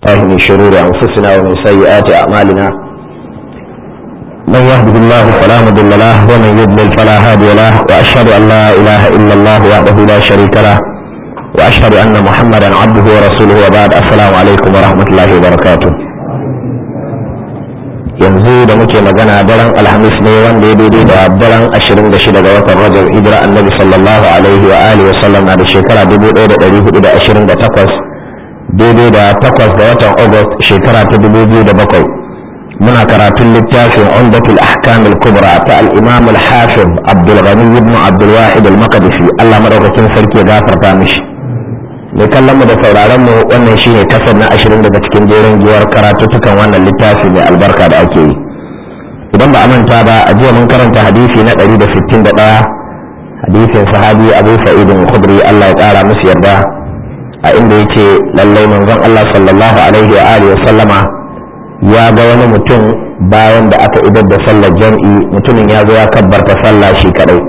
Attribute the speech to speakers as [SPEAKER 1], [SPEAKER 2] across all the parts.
[SPEAKER 1] الله من شرور أنفسنا ومن سيئات أعمالنا من يهده الله فلا مضل له ومن يضلل فلا هادي له وأشهد أن لا إله إلا الله وحده لا شريك له وأشهد أن محمدا عبده ورسوله وبعد السلام عليكم ورحمة الله وبركاته yanzu da muke magana daren alhamis ne wanda ya daidai da daren 26 ga watan rajab hijira annabi sallallahu alaihi wa alihi wa sallam na da shekara 1428 daidai da 8 ga watan august shekara ta 2007 muna karatun littafin umdatul ahkam al-kubra ta al-imam al-hafiz abdul ghani ibn abdul wahid al-maqdisi Allah madaukakin sarki ya gafarta mishi mai kallon mu da sauraron mu wannan shine kasar na ashirin daga cikin jerin giyar karatuttukan wannan littafi mai albarka da ake yi idan ba a manta ba a jiya mun karanta hadisi na ɗari da sittin da ɗaya hadisin sahabi abu sa'idin khudri allah ya ƙara musu yarda a inda yake lallai manzon allah sallallahu alaihi wa alihi sallama ya ga wani mutum bayan da aka idar da sallar jam'i mutumin ya zo ya kabbarta sallah shi kadai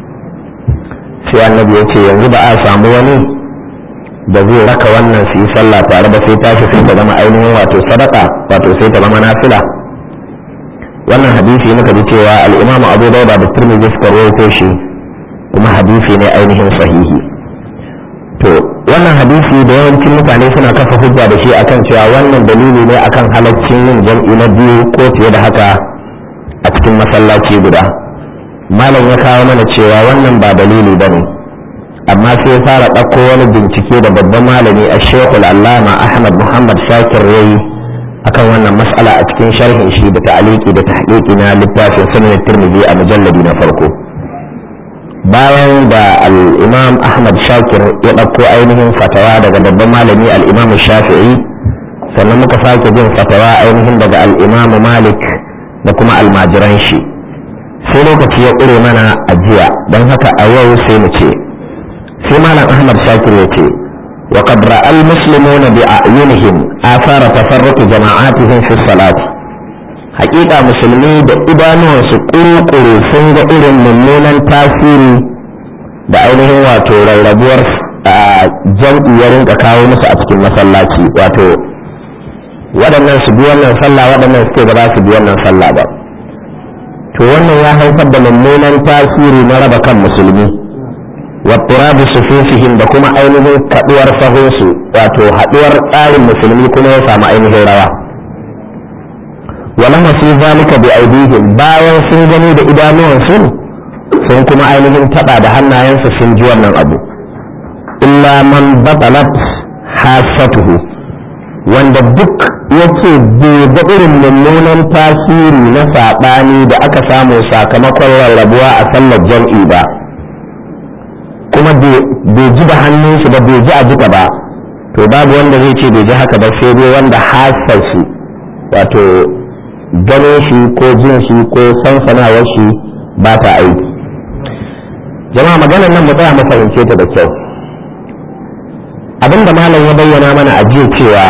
[SPEAKER 1] sai annabi ya ce yanzu ba a samu wani da zai raka wannan su yi sallah tare da sai tashi sai ta zama ainihin wato sadaka wato sai ta zama nafila wannan hadisi muka ji cewa al-imam abu dauda da turmizi suka rawaito shi kuma hadisi ne ainihin sahihi to wannan hadisi da yawancin mutane suna kafa hujja da shi akan cewa wannan dalili ne akan halaccin yin jam'i na biyu ko fiye da haka a cikin masallaci guda malam ya kawo mana cewa wannan ba dalili ba ne amma sai ya fara ɗauko wani bincike da babban malami a shekul allama ahmad muhammad shakir yayi akan wannan mas'ala a cikin sharhin shi da ta'aliki da tahqiqi na littafin sunan tirmidhi a mujalladi na farko bayan da al-imam ahmad shakir ya ɗauko ainihin fatawa daga babban malami al-imam shafi'i sannan muka sake jin fatawa ainihin daga al-imam malik da kuma almajiran shi sai lokaci ya ƙure mana ajiya don haka a yau sai mu ce sai malam ahmad shakir ya ce wa qad ra'a al-muslimuna bi a'yunihim athara tafarruq jama'atihim fi salati haƙiƙa musulmi da idanuwansu ƙuruƙuru sun ga irin mummunan tasiri da ainihin wato rarrabuwar jam'i ya rinka kawo musu a cikin masallaci wato waɗannan su bi wannan sallah waɗannan su ba za su bi wannan sallah ba to wannan ya haifar da mummunan tasiri na raba kan musulmi watturabi sufufihim da kuma ainihin kaduwar sahunsu wato haduwar tsarin musulmi kuma ya samu ainihin rawa wala masu zalika bi aidihim bayan sun gani da idanuwansu sun kuma ainihin taba da hannayensu sun ji wannan abu illa man batalat hasatuhu wanda duk yake bai ga irin mummunan tasiri na saɓani da aka samu sakamakon rarrabuwa a sallar jam'i ba kuma bai ji da hannun shi ba bai ji a jika ba to babu wanda zai ce bai ji haka ba sai dai wanda hasar shi wato ganin shi ko jin shi ko sansanawar shi ba ta aiki jama'a maganar nan mu tsaya mu fahimce ta da kyau abinda malam ya bayyana mana a jiya cewa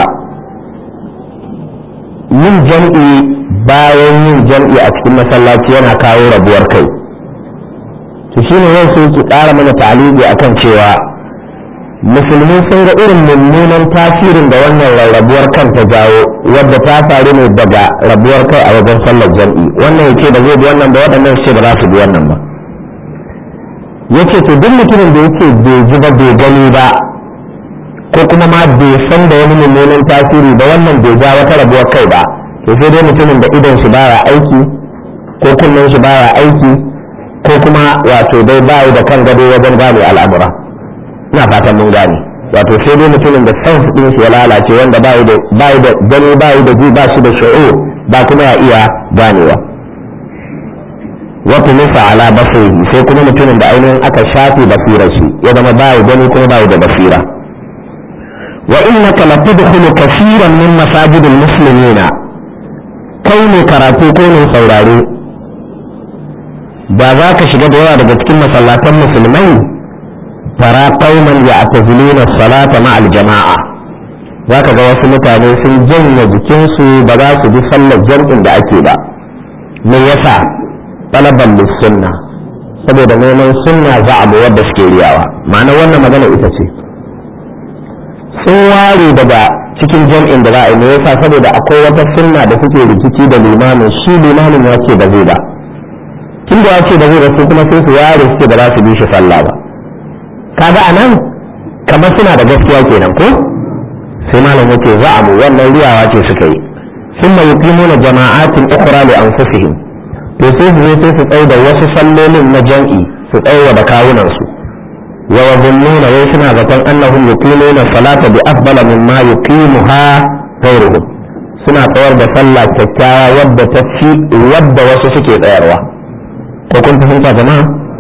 [SPEAKER 1] yin jam'i bayan yin jam'i a cikin masallaci yana kawo rabuwar kai to shi ne yau sai ki ƙara mana talibi akan cewa musulmi sun ga irin mummunan tasirin da wannan rarrabuwar kan ta jawo wadda ta faru ne daga rabuwar kai a wajen sallar jam'i wannan yake da zai bi wannan ba waɗannan ce ba za su bi wannan ba yace to duk mutumin da yake bai ji ba bai gani ba ko kuma ma bai san da wani mummunan tasiri ba wannan bai ja wata rabuwar kai ba to sai dai mutumin da idon shi baya aiki ko kunnen shi baya aiki ko kuma wato dai bayi da kan gado wajen gane al'amura ina fatan mun gane wato sai dai mutumin da san din shi ya lalace wanda bayi da bayi da gani bayi da ji ba shi da shu'ur ba kuma ya iya ganewa wato nufa ala basiri sai kuma mutumin da ainihin aka shafe basirar shi ya zama bayi gani kuma bayi da basira wa innaka latadkhulu kaseeran min masajidil muslimina kai ne karatu ko ne saurare da za ka shiga da yawa daga cikin masallatan musulmai tara qauman ya'taziluna salata ma'al jama'a za ka ga wasu mutane sun janye jikinsu ba za su bi sallar jam'in da ake ba me yasa talaban sunna saboda neman sunna za a wadda suke riyawa ma'ana wannan magana ita ce sun ware daga cikin jam'in da za a yi me yasa saboda akwai wata sunna da suke rikici da limamin shi limamin ya ce ba zai ba tun da ya ce ba zai ba su kuma sai su ware su ce ba za su bi shi sallah ba kaga anan kamar suna da gaskiya kenan ko sai malam yake za'amu wannan riyawa ce suka yi ثم يقيمون جماعات أخرى لأنفسهم to sai su sai su tsaye da wasu sallolin na jam'i su tsaye da kawunansu wa yazunnuna wai suna zaton annahum yuqimuna salata bi afdala mimma yuqimuha ghayruhum suna tsayar da sallah kyakkyawa wadda ta fi wadda wasu suke tsayarwa ko kun fahimta jama'a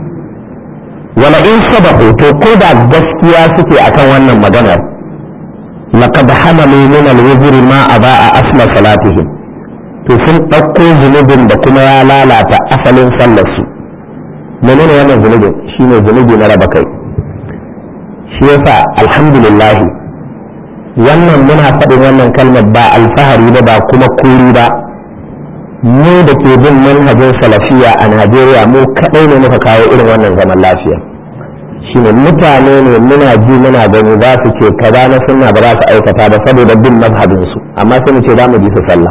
[SPEAKER 1] wala in sabahu to ko da gaskiya suke akan wannan maganar laqad hamalu min al-wuzri ma aba'a asla salatihim to sun ɗauko zunubin da kuma ya lalata asalin sallarsu menene wannan zunubin shine zunubi na raba kai shi yasa alhamdulillah wannan muna faɗin wannan kalmar ba alfahari ba ba kuma kuri ba mu da ke bin manhajin salafiya a najeriya mu kaɗai ne muka kawo irin wannan zaman lafiya shine mutane ne muna ji muna gani za su ce kaza na sunna ba za su aikata ba saboda bin mazhabinsu amma sai mu ce za mu ji su sallah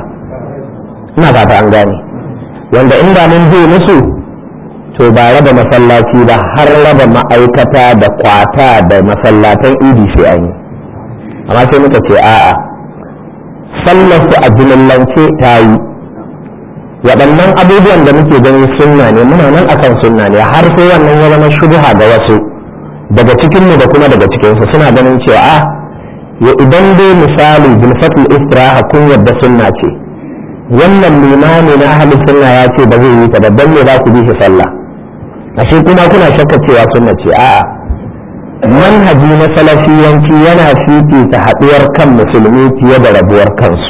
[SPEAKER 1] ina fata an gane wanda inda mun je musu to ba raba masallaci ba har raba ma'aikata da kwata da masallatan idi sai an yi amma sai muka ce a'a sallar su a jimillance ta yi waɗannan abubuwan da muke gani sunna ne muna nan akan sunna ne har sai wannan ya zama shubha ga wasu daga cikinmu da kuma daga cikinsu suna ganin cewa a ya idan dai misali bilfatul istiraha kun yadda sunna ce wannan limami na ahalin sunna ya ce ba zai yi ta babban ne za ku bi shi sallah ashe kuma kuna shakka cewa sunna ce a'a manhaji na salafiyanci yana fifita haɗuwar kan musulmi fiye da rabuwar kansu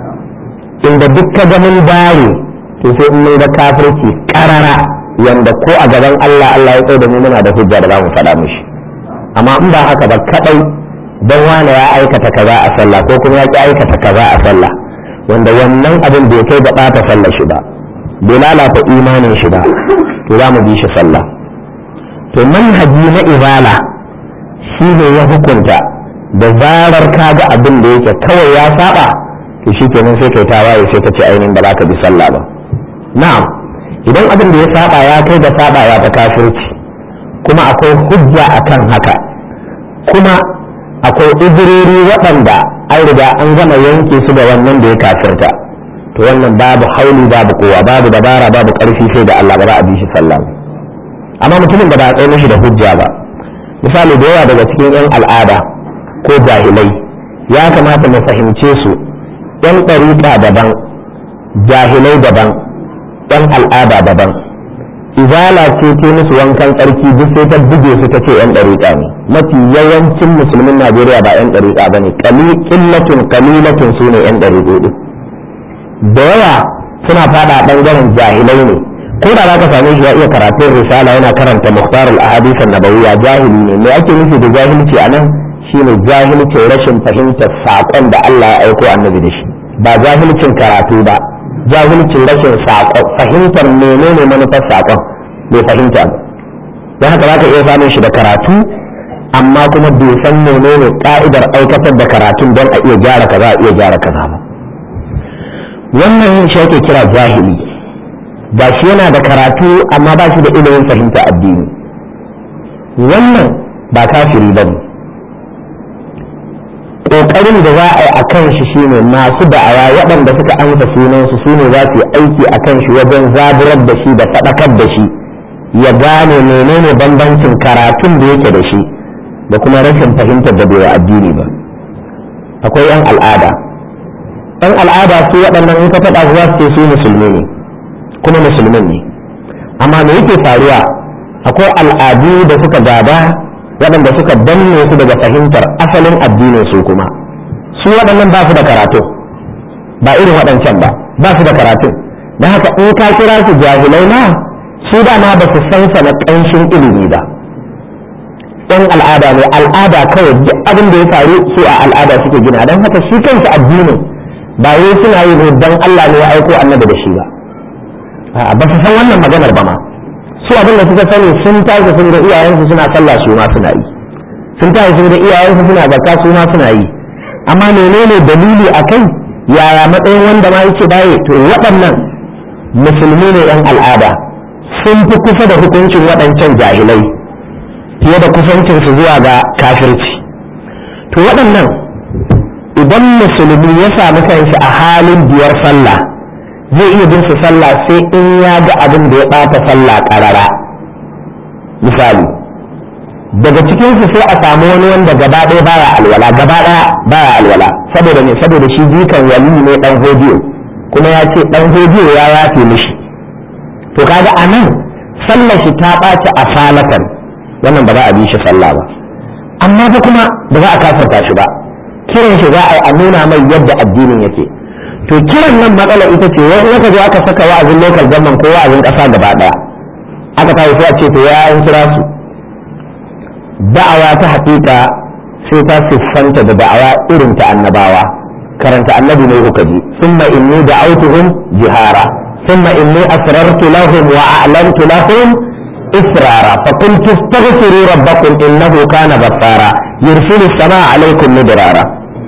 [SPEAKER 1] inda duk ka ga mun bare to sai in mun ga kafirci karara yanda ko a gaban Allah Allah ya tsaye da mu muna da hujja da za mu faɗa mishi amma in ba haka ba kadai dan wani ya aikata kaza a sallah ko kuma ya ki aikata kaza a sallah wanda wannan abin bai kai da ɓata sallar shi ba bai lalata imanin shi ba to za mu bi shi sallah to manhaji na ibala shi ne ya hukunta da zarar ka ga abin da yake kawai ya saba to shi kenan sai kai tawaye sai ka ce ainihin ba za ka bi sallah ba na'am idan abin da ya saba ya kai da saba ya ta kafirci kuma akwai hujja akan haka kuma akwai uzurori waɗanda an riga an gama yanke su da wannan da ya kafirta to wannan babu hauli babu kowa babu dabara babu ƙarfi sai da Allah ba za a bi shi sallah amma mutumin da ba a tsaye mishi da hujja ba misali da yawa daga cikin 'yan al'ada ko jahilai ya kamata mu fahimce su 'yan ɗariƙa daban jahilai daban 'yan al'ada daban izala ce ce musu wankan tsarki duk sai ta buge su ta ce 'yan ɗariƙa ne mafi yawancin musulmin najeriya ba 'yan ɗariƙa ba ne ƙillatun ƙalilatun su ne 'yan ɗariƙo ɗin da yawa suna fada ɓangaren jahilai ne ko da za ka same shi ya iya karatun risala yana karanta muhtar al-ahadith an-nabawiyya jahili ne me ake nufi da jahilci a nan shine jahilcin rashin fahimtar saƙon da Allah ya aiko annabi da shi ba jahilcin karatu ba jahilcin rashin saƙon fahimtar menene manufar saƙon bai fahimta ba don haka za ka iya samun shi da karatu amma kuma bai san menene ka'idar aikatar da karatun don a iya gyara kaza a iya gyara kaza ba wannan shi ake kira jahili ba shi yana da karatu amma ba shi da ilimin fahimta addini wannan ba kafiri ba ne ƙoƙarin da za a yi a kan shi shine masu da'awa waɗanda suka amsa sunansu su ne za su yi aiki a kan shi wajen zaburar da shi da faɗakar da shi ya gane menene bambancin karatun da yake da shi da kuma rashin fahimtar da bai addini ba akwai 'yan al'ada 'yan al'ada su waɗannan in ka faɗa su za su ce su musulmi ne kuma musulmin ne amma me yake faruwa akwai al'adu da suka gada waɗanda suka danne su daga fahimtar asalin addinin su kuma su waɗannan ba su da karatu ba irin waɗancan ba ba su da karatu don haka in ka kira su jahilai ma su dama ba su san sa na ƙanshin ilimi ba ɗan al'ada ne al'ada kawai duk abin da ya faru su a al'ada suke gina don haka shi kansu addinin ba wai suna yi ne don Allah ne ya aiko annabi da shi ba ba su san wannan maganar ba ma su abin da suka sani sun tashi sun ga iyayensu suna sallah su ma suna yi sun tashi sun ga iyayensu suna zakka su ma suna yi amma menene dalili a kai yaya matsayin wanda ma yake baye to waɗannan musulmi ne yan al'ada sun fi kusa da hukuncin waɗancan jahilai fiye da kusancinsu zuwa ga kafirci to waɗannan idan musulmi ya samu kanshi a halin biyar sallah zai iya bin su sallah sai in ya ga abin da ya ɓata sallah ƙarara misali daga cikinsu sai a samu wani wanda gaba ɗaya baya alwala gaba ɗaya baya alwala saboda me saboda shi jikan wali ne ɗan hodiyo kuma ya ce ɗan hodiyo ya yafe mishi to kaga a nan sallar shi ta ɓaci a salatan wannan ba za a bi shi sallah ba amma fa kuma ba za a kafarta shi ba kiran shi za a yi a nuna mai yadda addinin yake to kiran nan matsala ita ce wani aka zo aka saka wa'azin local government ko wa'azin ƙasa gaba ɗaya aka tafi sai a ce to ya an kira su da'awa ta haƙiƙa sai ta siffanta da da'awa irin ta annabawa karanta annabi ne kuka ji summa inni da'awtuhum jihara summa inni asrartu lahum wa a'lantu lahum إسرارا فقلت استغفروا ربكم إنه كان غفارا يرسل السماء عليكم مدرارا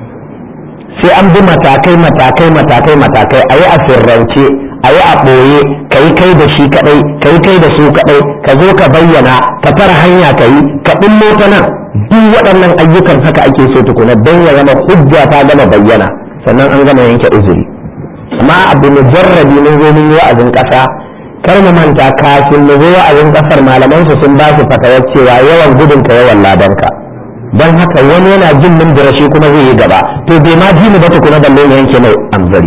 [SPEAKER 1] sai an bi matakai matakai matakai matakai a yi a sirrance a yi a ɓoye ka yi kai da shi kaɗai ka yi kai da su kaɗai ka zo ka bayyana ka tara hanya ka yi ka ɓullo ta nan duk waɗannan ayyukan haka ake so tukuna don ya zama hujja ta gama bayyana sannan an gama yanke uzuri amma abu mujarrabi mun zo mun yi wa'azin ƙasa kar mu manta kafin mu zo wa'azin kasar malaman su sun ba su fatawar cewa yawan gudun ka yawan ladanka don haka wani yana jin mun shi kuma zai yi gaba to bai ma ji mu ba tukuna balle mu yanke mai amzari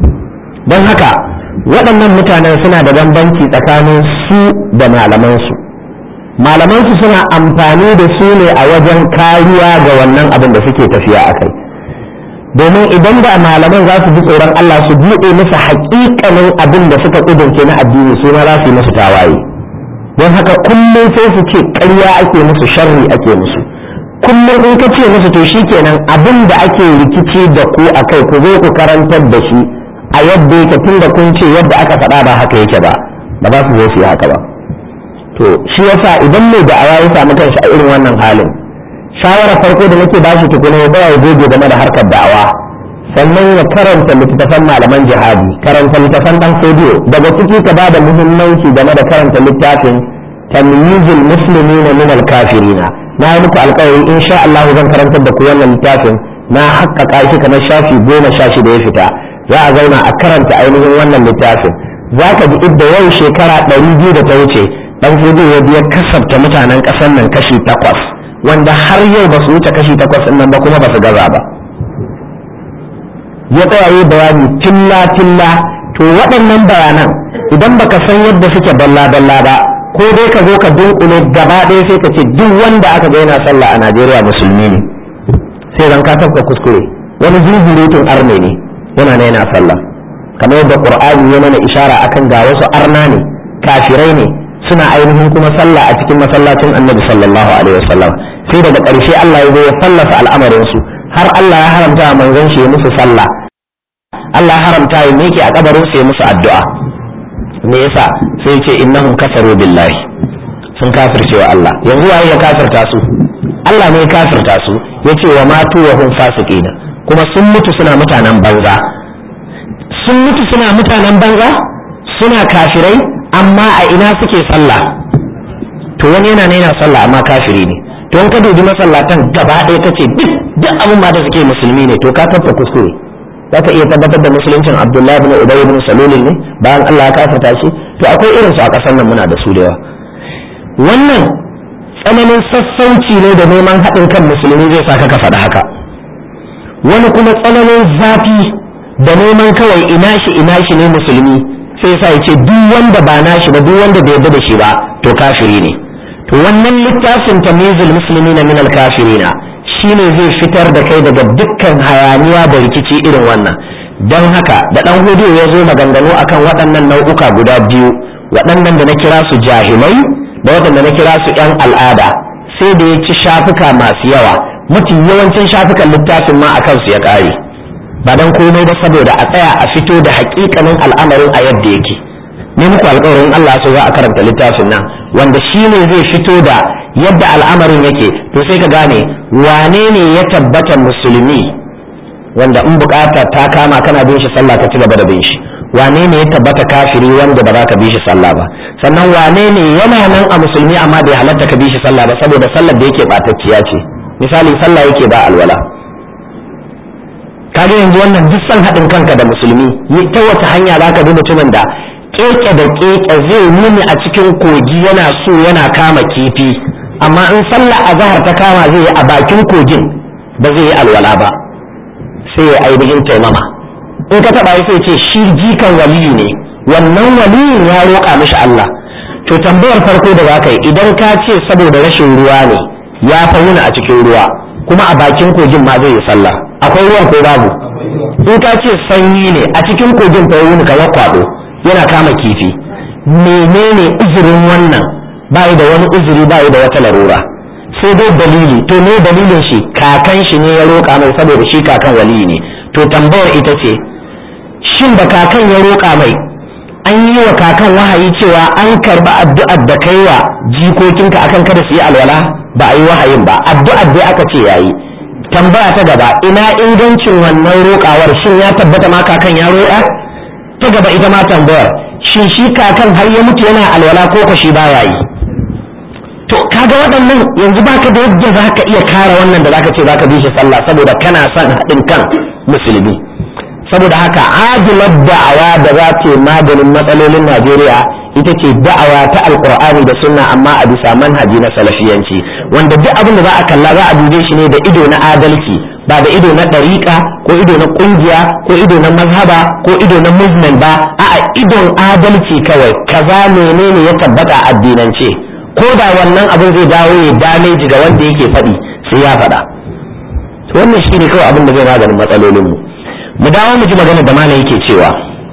[SPEAKER 1] don haka waɗannan mutanen suna da bambanci tsakanin su da malaman su malaman su suna amfani da su ne a wajen kariya ga wannan abin da suke tafiya a kai domin idan da malaman za su ji tsoron Allah su buɗe musu haƙiƙanin abin da suka ƙudurce na addini su ma za su yi musu tawaye don haka kullum sai su ce ƙarya ake musu sharri ake musu kullum in ka ce musu to shi kenan abin da ake rikici da ku a kai ku zo ku karantar da shi a yadda yake tun da kun ce yadda aka faɗa ba haka yake ba ba za su zo su yi haka ba to shi yasa idan mai da'awa ya samu kanshi a irin wannan halin shawara farko da nake bashi tukuna ya baya goge game da harkar da'awa sannan ya karanta littattafan malaman jihadi karanta littattafan dan sodiyo daga ciki ka bada muhimmanci game da karanta littafin tamyizul muslimina min al-kafirina na yi muku alƙawari insha Allah zan karantar da ku wannan littafin na haƙƙaƙa shi kamar shafi goma sha shida ya fita za a zauna a karanta ainihin wannan littafin za ka ji idda yau shekara ɗari biyu da ta wuce dan sodiyo ya biya kasafta mutanen ƙasar nan kashi takwas wanda har yau ba su wuce kashi takwas ɗin nan ba kuma ba su gaza ba ya tsayaye bayani tilla tilla to waɗannan bayanan idan baka san yadda suke dalla dalla ba ko dai ka zo ka dunkule gaba ɗaya sai ka ce duk wanda aka ga yana sallah a Najeriya musulmi ne sai ran ka tafka kuskure wani zuzurutun arne ne yana ne yana sallah kamar yadda Qur'ani ya mana ishara akan ga wasu arna ne kafirai ne suna ainihin kuma sallah a cikin masallacin annabi sallallahu alaihi wasallam sai daga ƙarshe Allah ya zo ya fallasa al'amarin su har Allah ya haramta a manzon shi ya musu sallah Allah ya haramta ya miƙe a kabarin su ya musu addu'a me yasa sai ya ce innahum kafaru billahi sun kafirce wa Allah yanzu waye ya kafirta su Allah ne ya kafirta su yace wa matu wa hum fasiqina kuma sun mutu suna mutanen banza sun mutu suna mutanen banza suna kafirai amma a ina suke sallah to wani yana yana sallah amma kafiri ne to in ka dubi masallatan gaba ɗaya kace duk duk abin ma da suke musulmi ne to ka tabbata kuskure za ka iya tabbatar da musuluncin abdullahi bin ubay bin salul ne bayan Allah ya kafirta shi to akwai irin su a ƙasar nan muna da su da yawa wannan tsananin sassauci ne da neman haɗin kan musulmi zai sa ka faɗa haka wani kuma tsananin zafi da neman kawai ina shi ina shi ne musulmi sai sa ya ce duk wanda ba nashi ba duk wanda bai yarda da shi ba to kafiri ne to wannan littafin tamyizul muslimina min al kafirina shine zai fitar da kai daga dukkan hayaniya da rikici irin wannan don haka da dan hudu ya zo maganganu akan waɗannan nau'uka guda biyu waɗannan da na kira su jahilai da waɗanda na kira su yan al'ada sai da ya ci shafuka masu yawa mafi yawancin shafukan littafin ma akan su ya ƙare ba dan komai ba saboda a tsaya a fito da hakikanin al'amarin a yadda yake ne muku alƙawarin Allah so za a karanta littafin nan wanda shi ne zai fito da yadda al'amarin yake to sai ka gane wane ne ya tabbata musulmi wanda in bukata ta kama kana bin shi sallah ka ci gaba da bin shi wane ne ya tabbata kafiri wanda ba za ka bi shi sallah ba sannan wane ne yana nan a musulmi amma bai halatta ka bi shi sallah ba saboda sallar da yake batacciya ce misali sallah yake ba alwala kaga yanzu wannan duk san haɗin kanka da musulmi ta wace hanya za ka bi mutumin da keke da keke zai nuni a cikin kogi yana so yana kama kifi amma in sallah azhar ta kama zai yi a bakin kogin ba zai yi alwala ba sai ya ainihin taimama in ka taba sai ce shi jikan waliyu ne wannan waliyin ya roƙa mishi Allah to tambayar farko da zaka yi idan ka ce saboda rashin ruwa ne ya fa wuni a cikin ruwa kuma a bakin kogin ma zai yi sallah akwai ruwan ko babu in ka ce sanyi ne a cikin kogin fa wuni ka kwado yana kama kifi menene uzurin wannan bai da wani uzuri bai da wata larura sai dai dalili to ne dalilin shi kakan shi ne ya roƙa mai saboda shi kakan waliyi ne to tambayar ita ce shin da kakan ya roƙa mai an yi wa kakan wahayi cewa an karba addu'ar da kai wa jikokinka akan kada su yi alwala ba a yi wahayin ba addu'ar dai aka ce yayi tambaya ta gaba ina ingancin wannan roƙawar shin ya tabbata ma kakan ya roƙa ta gaba ita ma tambayar shin shi kakan har ya mutu yana alwala ko ko shi baya yi to kaga waɗannan yanzu baka da yadda za ka iya kare wannan da zaka ce zaka bi shi sallah saboda kana son haɗin kan musulmi saboda haka ajilar da'awa da za ta maganin matsalolin najeriya ita ce da'awa ta alkur'ani da sunna amma a bisa manhaji na salafiyanci wanda duk abin da za a kalla za a dube shi ne da ido na adalci ba da ido na ɗariƙa ko ido na ƙungiya ko ido na mazhaba ko ido na movement ba a'a idon adalci kawai kaza menene ya tabbata addinance ko da wannan abin zai dawo ya dameji ga wanda yake faɗi sai ya faɗa wannan shine kawai abin da zai maganin matsalolinmu mu dawo mu ji magana da malam yake cewa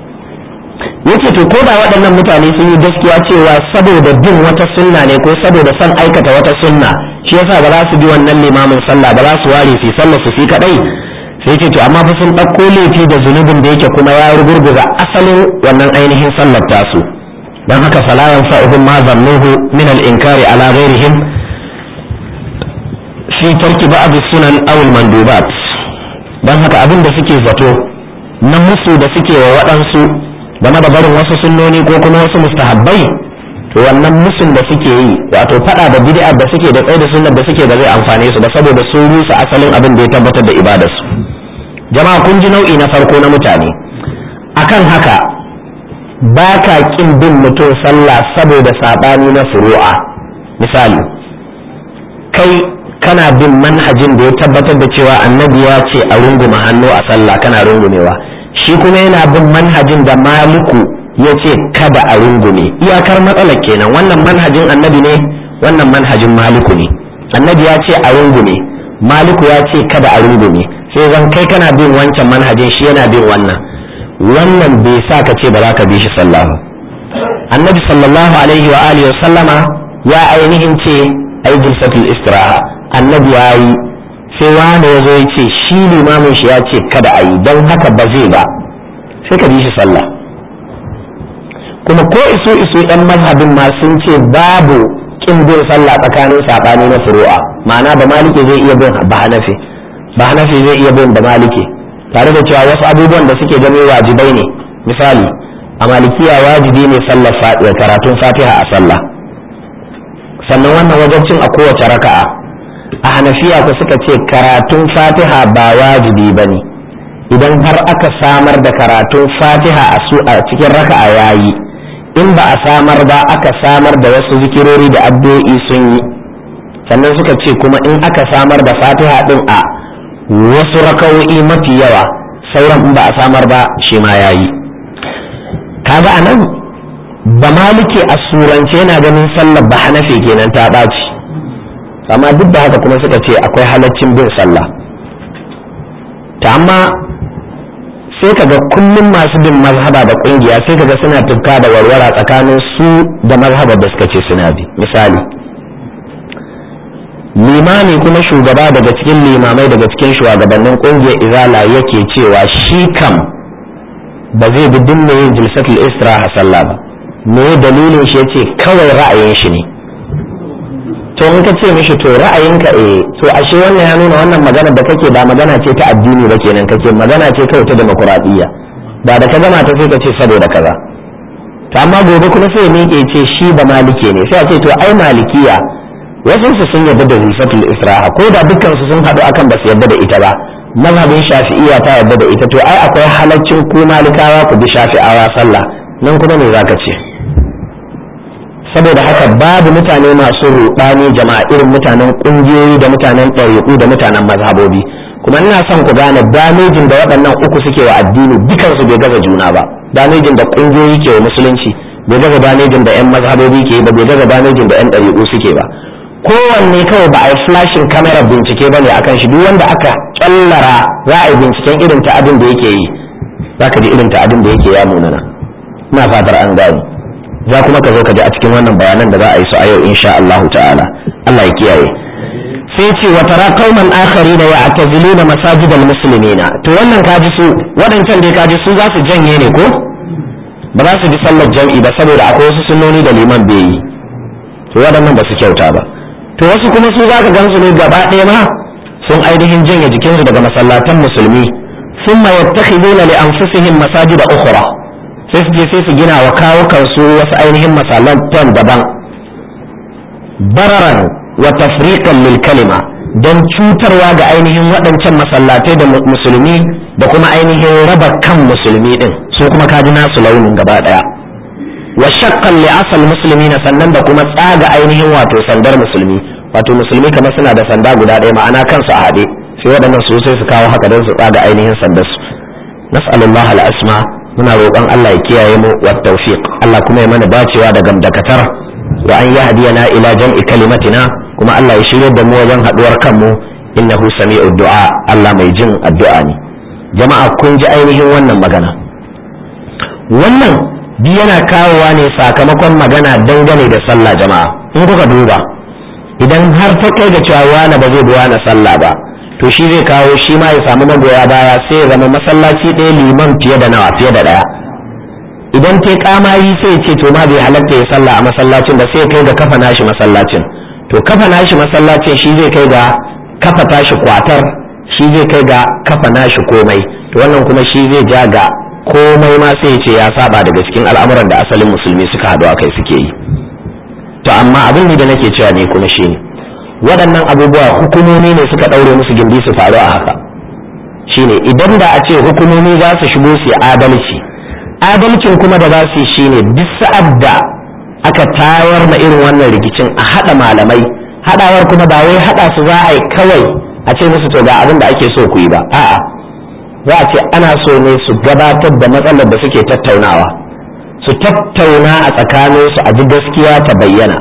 [SPEAKER 1] yace to ko da waɗannan mutane sun yi gaskiya cewa saboda bin wata sunna ne ko saboda son aikata wata sunna shi yasa ba za su bi wannan limamin sallah ba za su ware su sallah su fi kadai sai ce to amma fa sun ɗauko laifi da zunubin da yake kuma ya rugurguza asalin wannan ainihin sallar tasu dan haka fala yanfa'uhum ma zannuhu min al-inkari ala ghairihim fi tarki ba'd sunan aw al-mandubat dan haka abin da suke zato na musu da suke wa waɗansu game da barin wasu sunnoni ko kuma wasu mustahabbai to wannan musun da suke yi wato fada da bid'a da suke da tsaye da sunnar da suke da zai amfane su ba saboda sun rusa asalin abin da ya tabbatar da ibadarsu jama'a kun ji nau'i na farko na mutane akan haka ba ka kin bin mutum sallah saboda sabani na furu'a misali kai kana bin manhajin da ya tabbatar da cewa annabi ya ce a runguma hannu a sallah kana rungumewa shi kuma yana bin manhajin da maliku ya ce kada a rungume iyakar matsalar kenan wannan manhajin annabi ne wannan manhajin maliku ne annabi ya ce a rungume maliku ya ce kada a rungume sai zan kai kana bin wancan manhajin shi yana bin wannan wannan bai sa ka ce ba za ka bi shi sallah ba annabi sallallahu alaihi wa alihi wa sallama ya ainihin ce ai jilsatul istiraha annabi ya yi sai wani ya zo ya ce shi limamin shi ya ce kada a yi don haka ba zai ba sai ka bi shi sallah kuma ko iso iso yan mazhabin ma sun ce babu kin bin sallah tsakanin sabani na furu'a ma'ana ba malike zai iya bin ba hanafi ba hanafi zai iya bin ba malike tare da cewa wasu abubuwan da suke gani wajibai ne misali a malikiya wajibi ne sallar karatun fatiha a sallah sannan wannan wajabcin a kowace raka'a a hanafiya ku suka ce karatun fatiha ba wajibi ba ne idan har aka samar da karatun fatiha a su a cikin raka'a yayi in ba a samar ba aka samar da wasu zikirori da addu'o'i sun yi sannan suka ce kuma in aka samar da fatiha din a wasu raka'o'i mafi yawa sauran in ba a samar ba shi ma yayi kaga anan ba maliki a surance yana ganin sallar ba hanafi kenan ta ɓaci amma duk da haka kuma suka ce akwai halaccin bin sallah ta amma sai kaga kullum masu bin mazhaba da kungiya sai kaga suna tufka da warwara tsakanin su da mazhabar da suka ce suna bi misali limami kuma shugaba daga cikin limamai daga cikin shugabannin kungiyar izala yake cewa shi kam ba zai bi dinne yin jilsatul istiraha sallah ba me dalilin shi yace kawai ra'ayin shi ne to in ka ce mishi to ra'ayinka eh to ashe wannan ya nuna wannan magana da kake ba magana ce ta addini ba kenan kake magana ce kawai ta demokuraɗiyya ba da ka gama ta sai ka ce saboda kaza to amma gobe kuma sai miƙe ce shi ba malike ne sai a ce to ai malikiya wasu su sun yarda da rifatul isra'a ko da dukkan su sun haɗu akan ba su yarda da ita ba mazhabin shafi'iyya ta yarda da ita to ai akwai halaccin ku malikawa ku bi shafi'awa sallah nan kuma me zaka ce saboda haka babu mutane masu ruɗani jama'a irin mutanen ƙungiyoyi da mutanen ɗariƙu da mutanen mazhabobi kuma ina son ku gane damejin da waɗannan uku suke wa addini dukansu bai gaza juna ba damejin da ƙungiyoyi ke wa musulunci bai gaza damejin da 'yan mazhabobi ke ba bai gaza damejin da 'yan ɗariƙu suke ba kowanne kawai ba a yi flashin kamera bincike ba ne a kan shi duk wanda aka kyallara za a yi binciken irin ta'adin da yake yi za ka ji irin ta'adin da yake ya munana ina fatar an gane za kuma ka zo ka ji a cikin wannan bayanan da za a yi su a yau insha Allah ta'ala Allah ya kiyaye sai ce wa tara qauman akharina ya'taziluna masajidal muslimina to wannan kaji su wadancan dai kaji su za su janye ne ko ba za su ji sallar jam'i ba saboda akwai wasu sunnoni da liman bai yi to waɗannan ba su kyauta ba to wasu kuma su za ka gansu ne gaba ɗaya ma sun ainihin janye jikinsu daga masallatan musulmi sun ma yattakhiduna li anfusihim masajida ukhra sai su je sai su gina wa kawo kansu wasu ainihin masallatan daban bararan wa tafriqan lil kalima don cutarwa ga ainihin waɗancan masallatai da musulmi da kuma ainihin raba kan musulmi din su kuma kaji nasu launin gaba ɗaya wa shakkan li asal musulmi na sannan da kuma tsaga ainihin wato sandar musulmi wato musulmi kamar suna da sanda guda ɗaya ma'ana kansu a haɗe sai waɗannan su sai su kawo haka don su tsaga ainihin sandar su nas'alullah al-asma muna roƙon Allah ya kiyaye mu wa tawfiq Allah kuma ya mana dacewa da gamdakatar wa an yahdiyana ila jam'i kalimatina kuma Allah ya shirye da mu wajen haɗuwar kanmu innahu sami'ud du'a Allah mai jin addu'a ne jama'a kun ji ainihin wannan magana wannan bi yana kawowa ne sakamakon magana dangane da sallah jama'a in kuka duba idan har ta kai da cewa wani ba zai bi wani sallah ba to shi zai kawo shi ma ya samu magoya baya sai ya zama masallaci ɗaya liman fiye da nawa fiye da ɗaya idan ta kamari sai ce to ma bai halatta ya sallah a masallacin da sai kai ga kafa nashi masallacin to kafa nashi masallacin shi zai kai ga kafa tashi kwatar shi zai kai ga kafa nashi komai to wannan kuma shi zai ja ga komai ma sai ce ya saba daga cikin al'amuran da asalin musulmi suka haɗu a kai suke yi to amma abin da nake cewa ne kuma shi ne waɗannan abubuwa hukumomi ne suka ɗaure musu gindi su faru a haka shine idan da a ce hukumomi za su shigo su yi adalci adalcin kuma da za su yi shine duk sa'ad da aka tayar ma irin wannan rikicin a haɗa malamai haɗawar kuma ba wai haɗa su za a yi kawai a ce musu to ga abin da ake so ku yi ba a'a za a ce ana so ne su gabatar da matsalar da suke tattaunawa su tattauna a tsakaninsu a ji gaskiya ta bayyana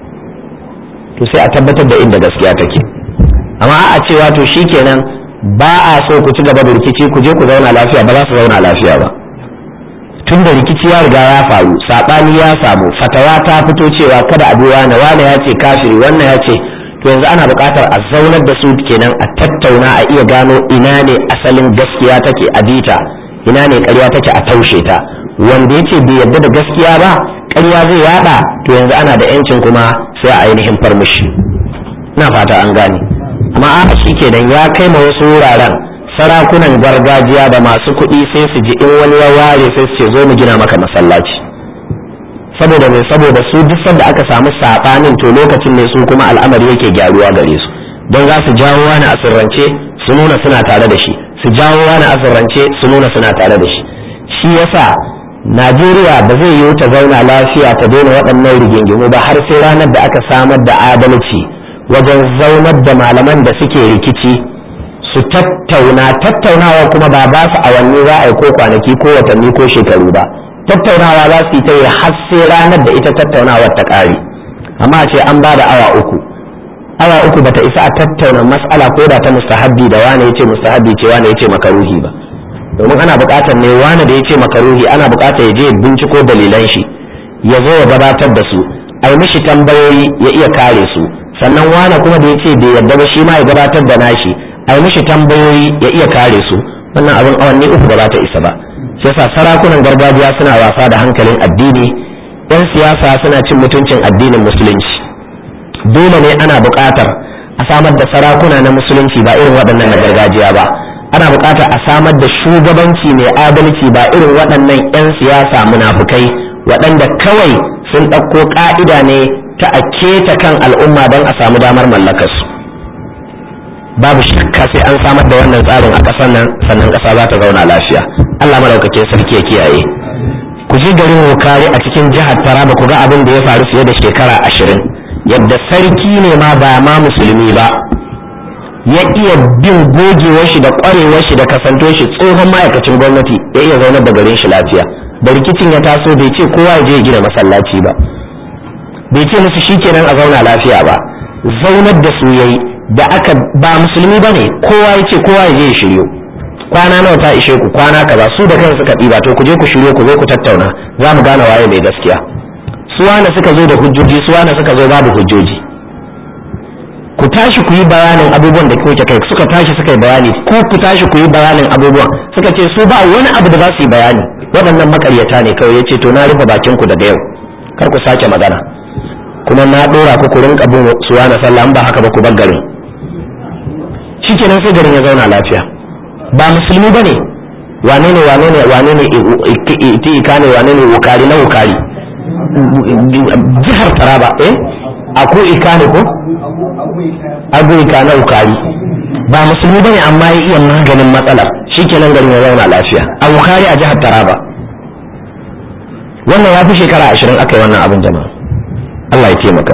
[SPEAKER 1] to sai a tabbatar da inda gaskiya take amma a cewa to shikenan ba a so ku ci gaba da rikici ku je ku zauna lafiya ba za su zauna lafiya ba tun da rikici ya riga ya faru saɓani ya samu fatawa ta fito cewa kada a bi wane wane ya ce kafiri wannan ya ce to yanzu ana buƙatar a zaunar da su kenan a tattauna a iya gano ina ne asalin gaskiya take a bita ina ne ƙarya take a taushe ta wanda ya ce bai yarda da gaskiya ba ƙarya zai yada to yanzu ana da yancin kuma sai a ainihin farmushi ina fata an gane amma a shi kenan ya kai ma wasu wuraren sarakunan gargajiya da masu kuɗi sai su ji in wani ya ware sai su ce zo mu gina maka masallaci saboda mai saboda su duk sanda aka samu saɓanin to lokacin ne su kuma al'amari yake gyaruwa gare su don za su jawo wani asirrance su nuna suna tare da shi su jawo wani asirrance su nuna suna tare da shi shi yasa najeriya ba zai yiwu ta zauna lafiya ta daina waɗannan rigingimu ba har sai ranar da aka samar da adalci wajen zaunar da malaman da suke rikici su tattauna tattaunawa kuma ba ba su awanni za a yi ko kwanaki ko watanni ko shekaru ba tattaunawa za su yi ta yi har sai ranar da ita tattaunawar ta ƙare amma ce an ba da awa uku awa uku bata isa a tattauna mas'ala ko da ta mustahabbi da wane yace mustahabbi ce wane yace makaruhi ba domin ana buƙatar ne wane da yace makaruhi ana buƙatar ya je binciko dalilan shi ya zo ya gabatar da su a yi mishi tambayoyi ya iya kare su sannan wane kuma da yace bai yarda ba shi ma ya gabatar da nashi a yi mishi tambayoyi ya iya kare su wannan abin awanni uku ba za ta isa ba shi yasa sarakunan gargajiya suna wasa da hankalin addini yan siyasa suna cin mutuncin addinin musulunci dole ne ana buƙatar a samar da sarakuna na musulunci ba irin waɗannan na gargajiya ba ana buƙatar a samar da shugabanci mai adalci ba irin waɗannan 'yan siyasa munafukai waɗanda kawai sun ɗauko ƙa'ida ne ta a keta kan al'umma don a samu damar mallakarsu babu shakka sai an samar da wannan tsarin a ƙasar nan sannan ƙasa za ta zauna lafiya allah madaukakin sarki ya kiyaye ku je garin wukari a cikin jihar taraba ku ga abin da ya faru fiye da shekara ashirin yadda sarki ne ma ba ma musulmi ba ya iya bin gogewar shi da ƙwarewar shi da kasanto shi tsohon ma'aikacin gwamnati ya iya zaunar da garin shi lafiya da rikicin ya taso bai ce kowa ya je ya gina masallaci ba bai ce musu shikenan a zauna lafiya ba zaunar da su yayi da aka ba musulmi bane kowa ya ce kowa ya je ya shiryo kwana nawa ta ishe ku kwana kaza su da kansu suka ɗiba to ku je ku shiryo ku zo ku tattauna za mu gane waye mai gaskiya su wane suka zo da hujjoji su wane suka zo babu hujjoji ku tashi ku yi bayanin abubuwan da kuke kai suka tashi suka yi bayani ko ku tashi ku yi bayanin abubuwan suka ce su ba wani abu da za su yi bayani waɗannan makaryata ne kawai yace to na rufe bakin ku daga yau kar ku sake magana kuma na ɗora ku ku rinka bin suwa na sallah ba haka ba ku bar garin shikenan sai garin ya zauna lafiya ba musulmi bane wane ne wane ne wane ne ika ne wane ne wukari na wukari jihar taraba eh ako ika ne ko abu ika na wukari ba musulmi bane amma ya iya maganin matsalar shikenan garin ya zauna lafiya a wukari a jihar taraba wannan ya fi shekara ashirin aka yi wannan abin jama'a Allah ya taimaka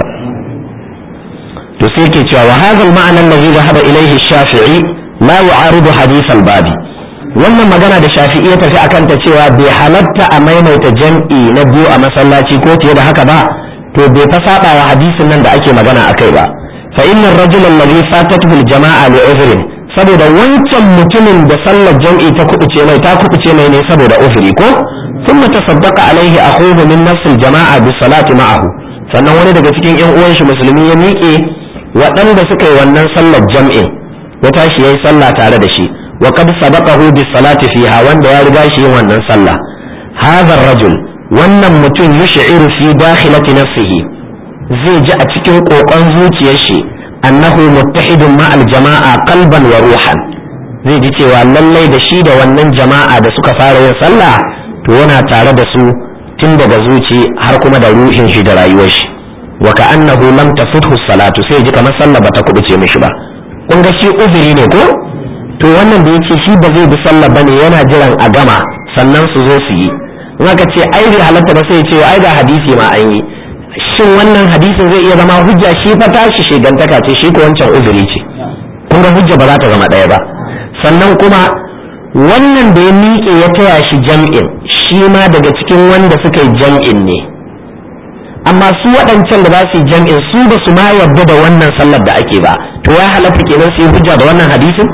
[SPEAKER 1] to sai ke cewa wa hadha al-ma'na alladhi dhahaba ilayhi shafii la yu'aridu hadith al-babi wannan magana da shafi'i ya tafi akan ta cewa bai halatta a maimaita jam'i na biyu a masallaci ko fiye da haka ba to bai fa saba wa hadisin nan da ake magana akai ba fa inna ar-rajula alladhi fatatuhu al-jama'a li uzrin saboda wancan mutumin da sallar jam'i ta kubuce mai ta kubuce mai ne saboda uzuri ko thumma tasaddaqa alaihi akhuhu min nafs al-jama'a bi salati ma'ahu sannan wani daga cikin yan uwan shi musulmi ya miƙe waɗanda suka yi wannan sallar jam'in ya tashi yayi sallah tare da shi wa qad sabaqahu bis salati fiha wanda ya riga shi yin wannan sallah hadha rajul wannan mutum yush'iru fi dakhilati nafsihi zai ji a cikin kokon zuciyar shi annahu muttahidun ma al jama'a qalban wa ruhan zai ji cewa lallai da shi da wannan jama'a da suka fara yin sallah to yana tare da su tun daga zuci har kuma da ruhin shi da rayuwar shi wa ka'annahu lam tafuthu salatu sai ji kamar sallah bata kubuce mishi ba kun ga shi uzuri ne ko to wannan da yake shi ba zai bi sallah bane yana jiran a gama sannan su zo su yi in aka ce ai bai halatta ba sai ya ce ai ga hadisi ma an yi shin wannan hadisin zai iya zama hujja shi fa tashi shigantaka ce shi ko wancan uzuri ce kun ga hujja ba za ta zama ɗaya ba sannan kuma wannan da ya miƙe ya taya shi jam'in shi ma daga cikin wanda suka yi jam'in ne amma su waɗancan da za su yi jam'in su ba su ma yarda da wannan sallar da ake ba to ya halatta kenan su yi hujja da wannan hadisin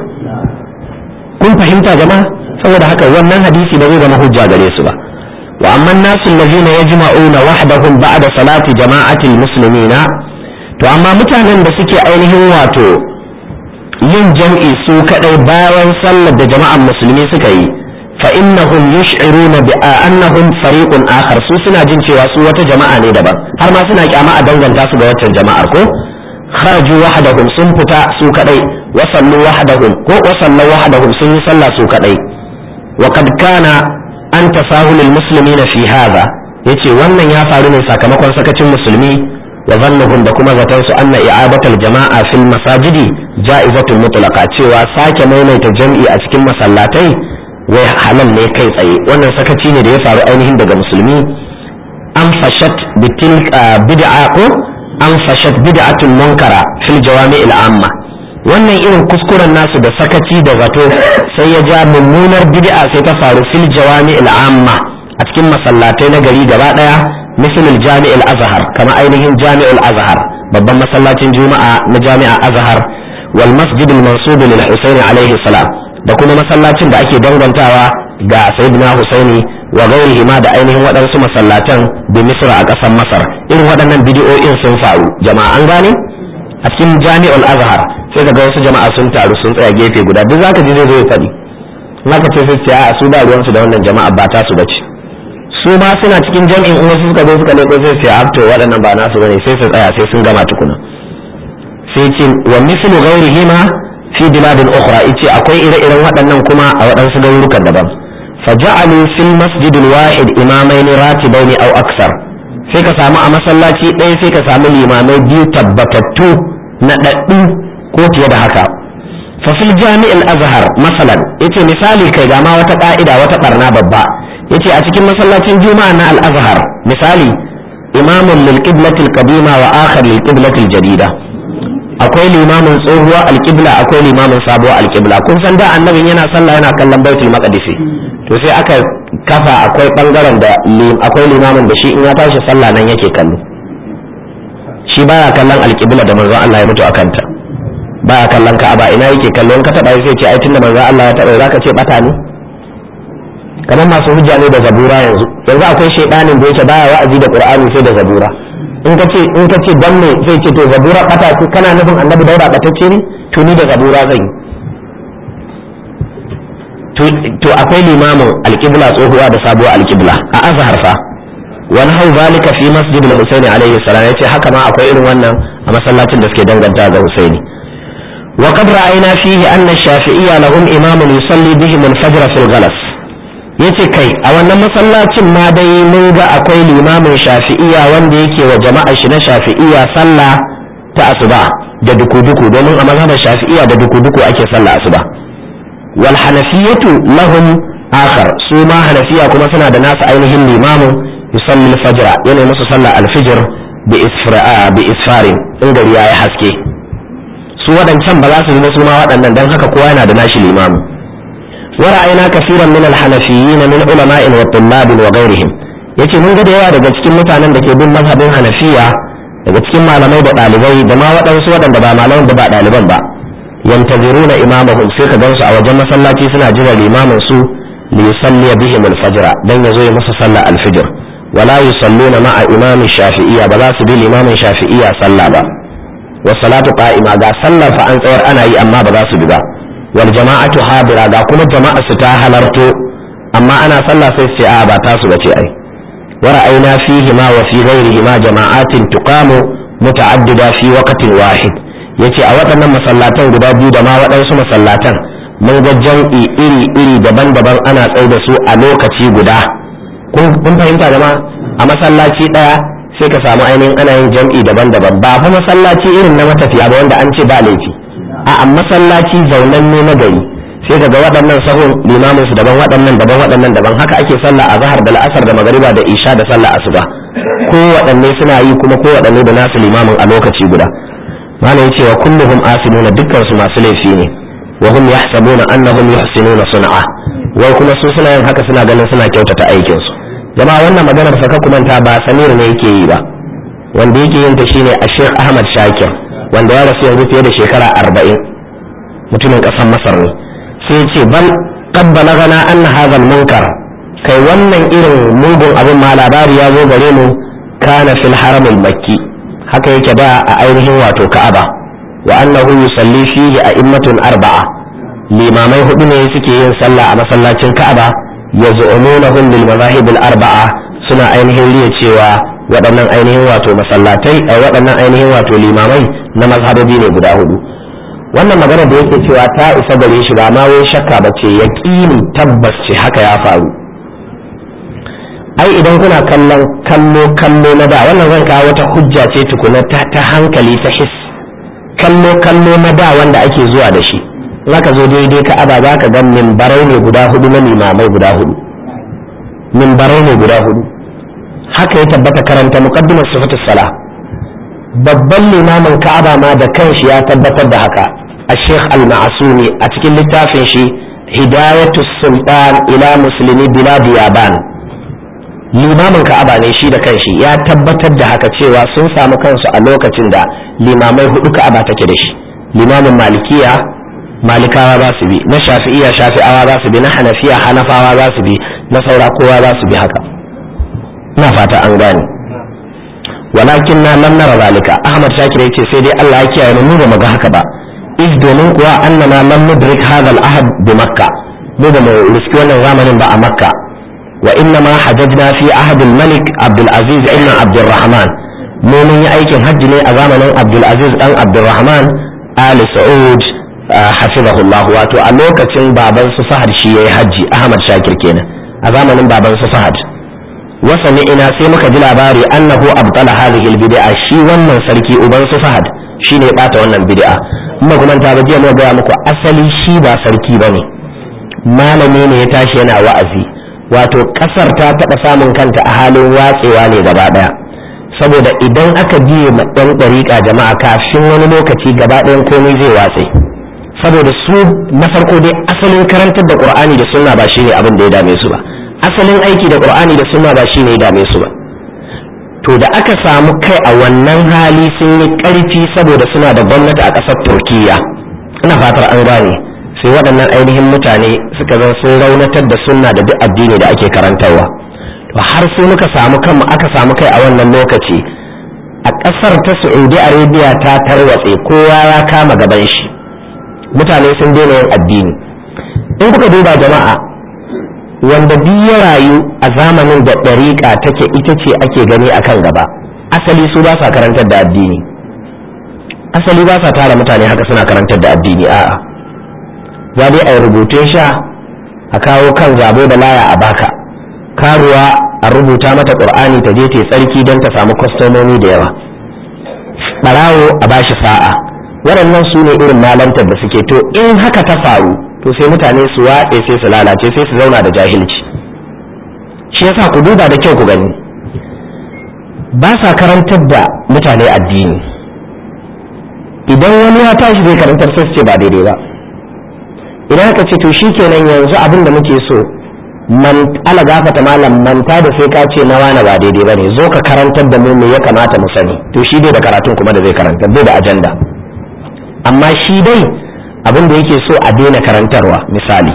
[SPEAKER 1] kun fahimta jama'a saboda haka wannan hadisi ba zai zama hujja gare su ba wa amma nasu allazina yajma'una wahdahum ba'da salati jama'atil muslimina to amma mutanen da suke ainihin wato yin jam'i su kadai bayan sallar da jama'an musulmi suka yi fa innahum yush'iruna bi annahum fariqun akhar su suna jin cewa su wata jama'a ne daban har ma suna kyama a danganta su ga waccan jama'ar ko kharaju wahdahum sun fita su kadai wa sallu wahdahum ko wa sallu wahdahum sun yi sallah su kadai wa kad kana an tasahulul muslimina fi hadha yace wannan ya faru ne sakamakon sakacin musulmi wa zannuhum da kuma zaton su anna i'adatul jama'a fil masajidi ja'izatul mutlaqa cewa sake maimaita jam'i a cikin masallatai wai halal ne kai tsaye wannan sakaci ne da ya faru ainihin daga musulmi an fashat bitil bid'a ko an fashat bid'atul munkara fil jawami'il amma wannan irin kuskuren nasu da sakaci da zato sai ya ja mummunar bid'a sai ta faru fil jawami'il amma a cikin masallatai na gari gaba daya misalin jami'il azhar kama ainihin jami'ul azhar babban masallacin juma'a na jami'a azhar wal masjidil mansub lil husaini alaihi salam da kuma masallacin da ake dangantawa ga sayyidina husaini wa gairihi ma da ainihin waɗansu masallatan da misra a ƙasar masar irin waɗannan bidiyoyin sun faru jama'a an gane a cikin jami'ul azhar sai ka ga wasu jama'a sun taru sun tsaya gefe guda duk zaka ji zai zo ya faɗi zaka ce sai a su ba ruwansu da wannan jama'a ba ta su bace su ma suna cikin jam'in in wasu suka zo suka leko sai sai abto waɗannan ba nasu bane sai su tsaya sai sun gama tukuna sai ce wa mislu ghairihima fi biladin ukhra yace akwai ire-iren waɗannan kuma a waɗansu garurukan daban faja'alu fil masjid wahid imamain ratibaini aw aksar sai ka samu a masallaci ɗaya sai ka samu limamai biyu tabbatattu na ɗaɗɗu ko fiye da haka fa fil jami'il azhar masalan yace misali kai ga ma wata ka'ida wata barna babba yace a cikin masallacin juma'a na al-azhar misali imamun lil qiblati al-qadima wa akhar lil qiblati al-jadida akwai limamin tsohuwa alƙibla akwai limamin sabuwa alƙibla kun san da annabin yana sallah yana kallon baitul maqdis to sai aka kafa akwai bangaren da akwai limamin da shi in ya tashi sallah nan yake kallo shi baya kallon alƙibla da manzon Allah ya mutu a kanta baya kallon ka'aba ina yake kallo in ka taba sai ce ai tunda manzon Allah ya taba zaka ce bata ne kamar masu hujja ne da zabura yanzu yanzu akwai shaidanin da yake baya wa'azi da qur'ani sai da zabura in ka ce in ka ce dan me sai ce to zabura bata ce kana nufin annabi daura batacce ne to ni da zabura zan yi to akwai limamin alqibla tsohuwa da sabuwar alqibla a azhar fa wani hau zalika fi masjid al-husaini alaihi salam yace haka ma akwai irin wannan a masallacin da suke danganta ga husaini wa qad ra'ayna fihi anna ash-shafi'iyya lahum imamun yusalli bihim al-fajr fi al-ghalas yace kai a wannan masallacin ma dai mun ga akwai limamin shafi'iya wanda yake wa jama'a shi na shafi'iya sallah ta asuba da duku-duku domin a mazhabar shafi'iya da duku-duku ake sallah asuba wal hanafiyatu lahum akhar su ma hanafiya kuma suna da nasu ainihin limamin yusalli al-fajr yana musu sallah al-fajr bi isfara bi isfarin in gari yayi haske su waɗancan ba za su yi su ma waɗannan dan haka kowa yana da nashi limamin ورأينا كثيرا من الحنفيين من علماء والطلاب وغيرهم yace mun ga da yawa daga cikin mutanen da ke bin mazhabin hanafiya daga cikin malamai da ɗalibai da ma waɗansu waɗanda ba malamai da ba ɗaliban ba yantaziruna imamahum sai ka gansu a wajen masallaci suna jira limamin su li yusalli bihim al-fajr dan yazo ya musu sallah al-fajr wala yusalluna ma'a imami shafi'iyya ba za su bi limamin shafi'iyya sallah ba wa salatu qa'ima ga sallar fa an tsayar ana yi amma ba za su bi ba wal jama'atu hadira ga kuma jama'a su ta halarto amma ana sallah sai sai a ba ta su bace ai wa ra'ayna fihi ma wa fi ghairihi ma jama'atin tuqamu muta'addida fi waqtin wahid yace a waɗannan masallatan guda biyu da ma waɗansu masallatan mun ga jam'i iri iri daban-daban ana tsai da su a lokaci guda kun fahimta jama'a a masallaci ɗaya sai ka samu ainihin ana yin jam'i daban-daban ba fa masallaci irin na matafiya ba wanda an ce ba laifi a masallaci zaunan ne na gari sai ka ga waɗannan sahun limamin su daban waɗannan daban waɗannan daban haka ake sallah a zahar da la'asar da magariba da isha da sallah asuba ko waɗanne suna yi kuma ko waɗanne da nasu limamin a lokaci guda malam yace wa kulluhum asimuna dukkan su masu laifi ne wa hum yahsabuna annahum yuhsinuna sun'a wai kuma su suna yin haka suna ganin suna kyautata aikin su jama'a wannan maganar fa ka kumanta ba samir ne yake yi ba wanda yake yin ta shine a Sheikh Ahmad Shakir wanda ya rasu yanzu fiye da shekara arba'in mutumin ƙasar masar ne sai ce bal qad balagana anna hadha munkar kai wannan irin mugun abin ma labari ya zo gare mu kana fil haram makki haka yake da a ainihin wato ka'aba wa annahu yusalli fihi a'immatun arba'a limamai hudu ne suke yin sallah a masallacin ka'aba yaz'umunahum lil mazahib al arba'a suna ainihin riya cewa waɗannan ainihin wato masallatai a waɗannan ainihin wato limamai na mazhabobi ne guda hudu wannan magana da yake cewa ta isa gare shi ba ma wai shakka ba ce yaƙini tabbas ce haka ya faru ai idan kuna kallon kallo kallo na da wannan zan kawo wata hujja ce tukuna ta, ta hankali ta his kallo kallo na da wanda ake zuwa da shi zaka zo daidai ka aba za ka ga mimbarai ne guda hudu na limamai guda hudu mimbarai ne guda hudu haka ya tabbata karanta muqaddimar sifatus sala babban limamin ka'aba ma da kanshi ya tabbatar da haka a sheikh al-ma'asumi a cikin littafin shi hidayatu sultan ila muslimi bilad yaban limamin ka'aba ne shi da kanshi ya tabbatar da haka cewa sun samu kansu a lokacin da limamai hudu ka'aba take da shi limamin malikiya malikawa za su bi na shafi'iya shafi'awa za su bi na hanafiya hanafawa za su bi na saura kowa za su bi haka ina fata an gane walakin na lam nara zalika ahmad shakir yace sai dai Allah ya kiyaye mu ba mu ga haka ba iz domin kuwa annana lam nudrik hadha al-ahad bi makka mu ba mu riski wannan zamanin ba a makka wa inna ma hajajna fi ahad al-malik abdul aziz ibn abd rahman mu mun yi aikin hajji ne a zamanin abdulaziz dan abdulrahman ali sa'ud hafizahullah wato a lokacin baban su fahad shi yayi hajji ahmad shakir kenan a zamanin baban su fahad wasa ina sai muka ji labari annahu abtala hadhihi albid'a shi wannan sarki uban su fahad shine ya bata wannan bid'a kuma kuma ta ba jiya mu ga muku asali shi ba sarki bane malami ne ya tashi yana wa'azi wato kasar ta taɓa samun kanta a halin watsewa ne gaba ɗaya saboda idan aka biye ma ɗan ɗariƙa jama'a kafin wani lokaci gaba ɗayan komai zai watse saboda su na farko dai asalin karantar da ƙur'ani da sunna ba shine abin da ya dame su ba asalin aiki da ƙur'ani da sunna ba shine ya dame su ba to da aka samu kai a wannan hali sun yi ƙarfi saboda suna da gwamnati a ƙasar turkiya ina fatar an gane sai waɗannan ainihin mutane suka zan sun raunatar da sunna da duk addini da ake karantarwa to har sai muka samu kanmu aka samu kai a wannan lokaci a ƙasar ta saudi arabia ta tarwatse kowa ya kama gaban shi mutane sun daina yin addini in kuka duba jama'a wanda duk ya rayu a zamanin da ɗariƙa take ita ce ake gani akan gaba asali su ba sa karantar da addini asali ba sa tara mutane haka suna karantar da addini a'a za dai a yi rubutun sha a kawo kan zabo da laya a baka karuwa a rubuta mata ƙur'ani ta je ta tsarki don ta samu kwastomomi da yawa ɓarawo a bashi sa'a waɗannan su ne irin malantar da suke to in haka ta faru to sai mutane su watse sai su lalace sai su zauna da jahilci shi yasa ku duba da kyau ku gani ba sa karantar da mutane addini idan wani ya tashi zai karantar sai su ce ba daidai ba idan aka ce to shikenan yanzu abin da muke so man ala gafata malam manta da sai ka ce na wani ba daidai bane zo ka karantar da mu me ya kamata mu sani to shi dai da karatun kuma da zai karanta bai da ajanda amma shi dai abin da yake so a daina karantarwa misali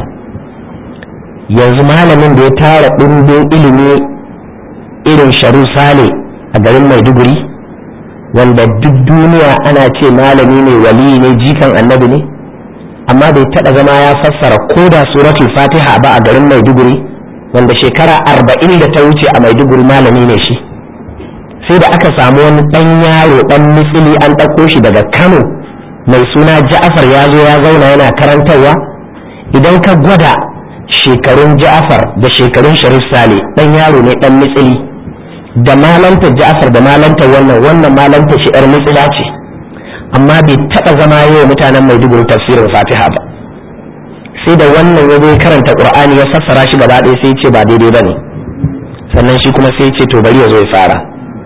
[SPEAKER 1] yanzu malamin da ya tara ɗimbin ilimi irin sharu sale a garin maiduguri wanda duk duniya ana ce malami ne wali ne jikan annabi ne amma bai taɓa zama ya fassara ko da suratul fatiha ba a garin maiduguri wanda shekara arba'in da ta wuce a maiduguri malami ne shi sai da aka samu wani ɗan yaro ɗan misili an ɗauko shi daga kano mai suna ja'afar ya zo ya zauna yana karantarwa idan ka gwada shekarun ja'afar da shekarun sharif sale ɗan yaro ne ɗan mitsili da malanta ja'afar da malanta wannan wannan malanta shi 'yar mitsila ce amma bai taɓa zama yi wa mutanen maiduguri tafsirin fatiha ba sai da wannan ya zai karanta qur'ani ya fassara shi gaba ɗaya sai ce ba daidai ba ne sannan shi kuma sai ce to bari ya zo ya fara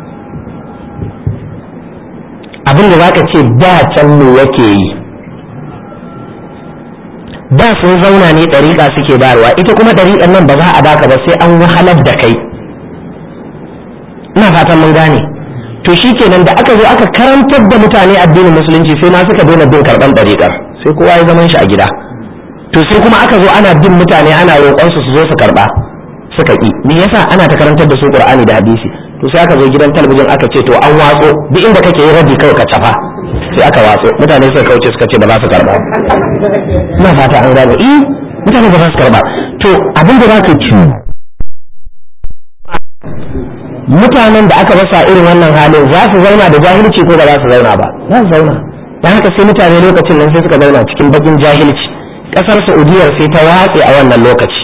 [SPEAKER 1] abin da zaka ce da can me yake yi da sun zauna ne ɗariƙa suke bayarwa ita kuma ɗariƙan nan ba za a baka ba sai an wahalar da kai ina fatan mun gane to shi kenan da aka zo aka karantar da mutane addinin musulunci sai ma suka daina bin karɓan ɗariƙar sai kowa ya zaman shi a gida to sai kuma aka zo ana bin mutane ana roƙon su su zo su karɓa suka ƙi me yasa ana ta karantar da su qur'ani da hadisi to sai aka zo gidan talabijin aka ce to an watso duk inda kake yi rabi kawai ka cafa sai aka watso mutane suka kauce suka ce ba za su karɓa ina fata an gane eh mutane ba za su karɓa to abin da za ka ci mutanen da aka basa irin wannan halin za su zauna da jahilci ko ba za su zauna ba za su zauna don haka sai mutane lokacin nan sai suka zauna cikin bakin jahilci kasar saudiyar sai ta watse a wannan lokaci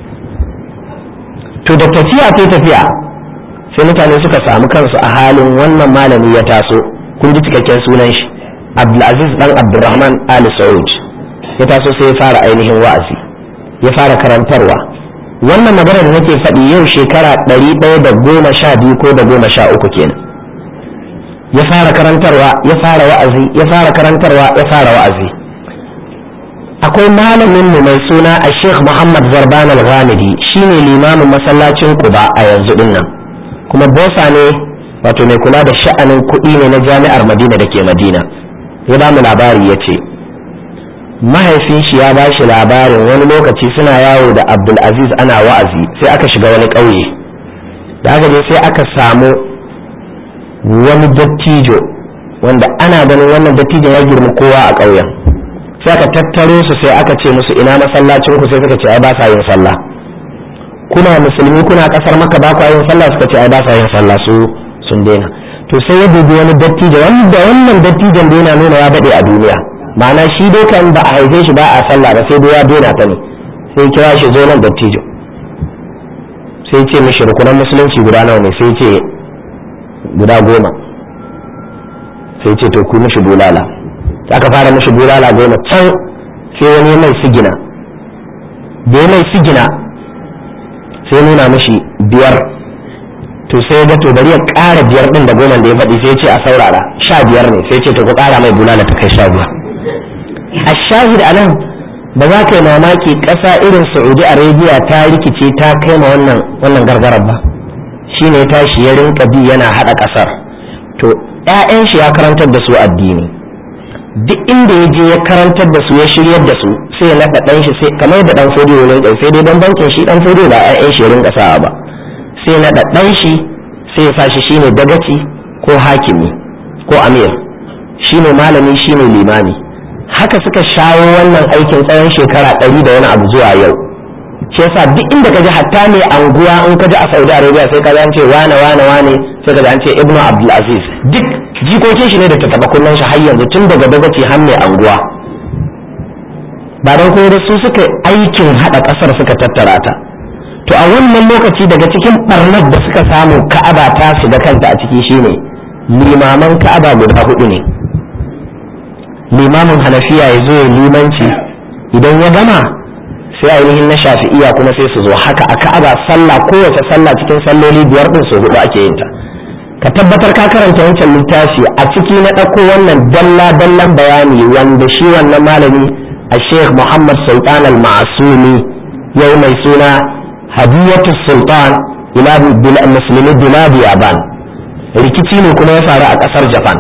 [SPEAKER 1] to da tafiya ta tafiya sai mutane suka samu kansu a halin wannan malami ya taso kun ji cikakken sunan shi abdulaziz dan abdulrahman ali saud ya taso sai ya fara ainihin wa'azi ya fara karantarwa wannan magana da nake faɗi yau shekara ɗari ɗaya da goma sha biyu ko da goma sha uku kenan ya fara karantarwa ya fara wa'azi ya fara karantarwa ya fara wa'azi akwai malamin mu mai suna a sheikh muhammad zarban al-ghamidi shine limamin masallacin kuba a yanzu din nan kuma bosa ne wato mai kula da sha'anin kuɗi ne na jami'ar madina da ke madina ya ba mu labari ya ce mahaifin shi ya bashi labarin wani lokaci suna yawo da abdulaziz ana wa'azi sai aka shiga wani ƙauye da aka je sai aka samu wani dattijo wanda ana ganin wannan dattijon ya girma kowa a ƙauyen sai aka tattaro su sai aka ce musu ina masallacin ku sai suka ce ai ba sa yin sallah kuna musulmi kuna kasar maka ba ku yin sallah suka ce ai ba sa yin sallah su sun daina to sai ya dubi wani dattijo wanda wannan dattijon da yana nuna ya daɗe a duniya ma'ana shi dai kan ba a haife shi ba a sallah ba sai dai ya daina ta ne sai kira shi zo nan dattijo sai ce mishi rukunan musulunci guda nawa ne sai ce guda goma sai ce to ku mishi bulala aka fara mishi bulala goma can sai wani mai sigina da ya mai sigina sai nuna mishi biyar to sai ga to bari ya ƙara biyar ɗin da goma da ya faɗi sai ce a saurara sha biyar ne sai ce to ku ƙara mai bulala ta kai sha biyar a shahid a nan ba za ka yi mamaki ƙasa irin saudi arabia ta rikice ta kai ma wannan wannan gargarar ba shine ya tashi ya rinka bi yana haɗa ƙasar to 'ya'yan shi ya karantar da su addini duk inda ya je ya karantar da su ya shiryar da su sai ya naɗa ɗan shi sai kamar da ɗan fodiyo ne sai dai don bankin shi ɗan fodiyo ba 'ya'yan shi ya rinka sawa ba sai ya naɗa ɗan shi sai ya sa shi shine dagaci ko hakimi ko amir shine malami shine limami haka suka shawo wannan aikin tsawon shekara ɗari da wani abu zuwa yau shi yasa duk inda ka ji hatta mai anguwa in ka ji a saudi arabia sai ka ji an ce wane wane wane sai ka ji an ce ibnu abdulaziz duk jikokin shi ne da ta taba kunnen shi har yanzu tun daga dagaci har mai anguwa ba don kuma su suka aikin haɗa ƙasar suka tattara ta to a wannan lokaci daga cikin ɓarnar da suka samu ka'aba ta shiga kanta a ciki shine limaman ka'aba guda hudu ne limamin hanafiya ya zo ya limanci idan ya gama sai ainihin na shafi'iya kuma sai su zo haka a ka'aba sallah kowace sallah cikin salloli biyar din su hudu ake yin ta ka tabbatar ka karanta wancan littafi a ciki na ɗauko wannan dalla dallan bayani wanda shi wannan malami a sheikh muhammad sultan al-ma'asumi yau mai suna hadiyatu sultan ila musulmi biladi yaban rikici ne kuma ya faru a ƙasar japan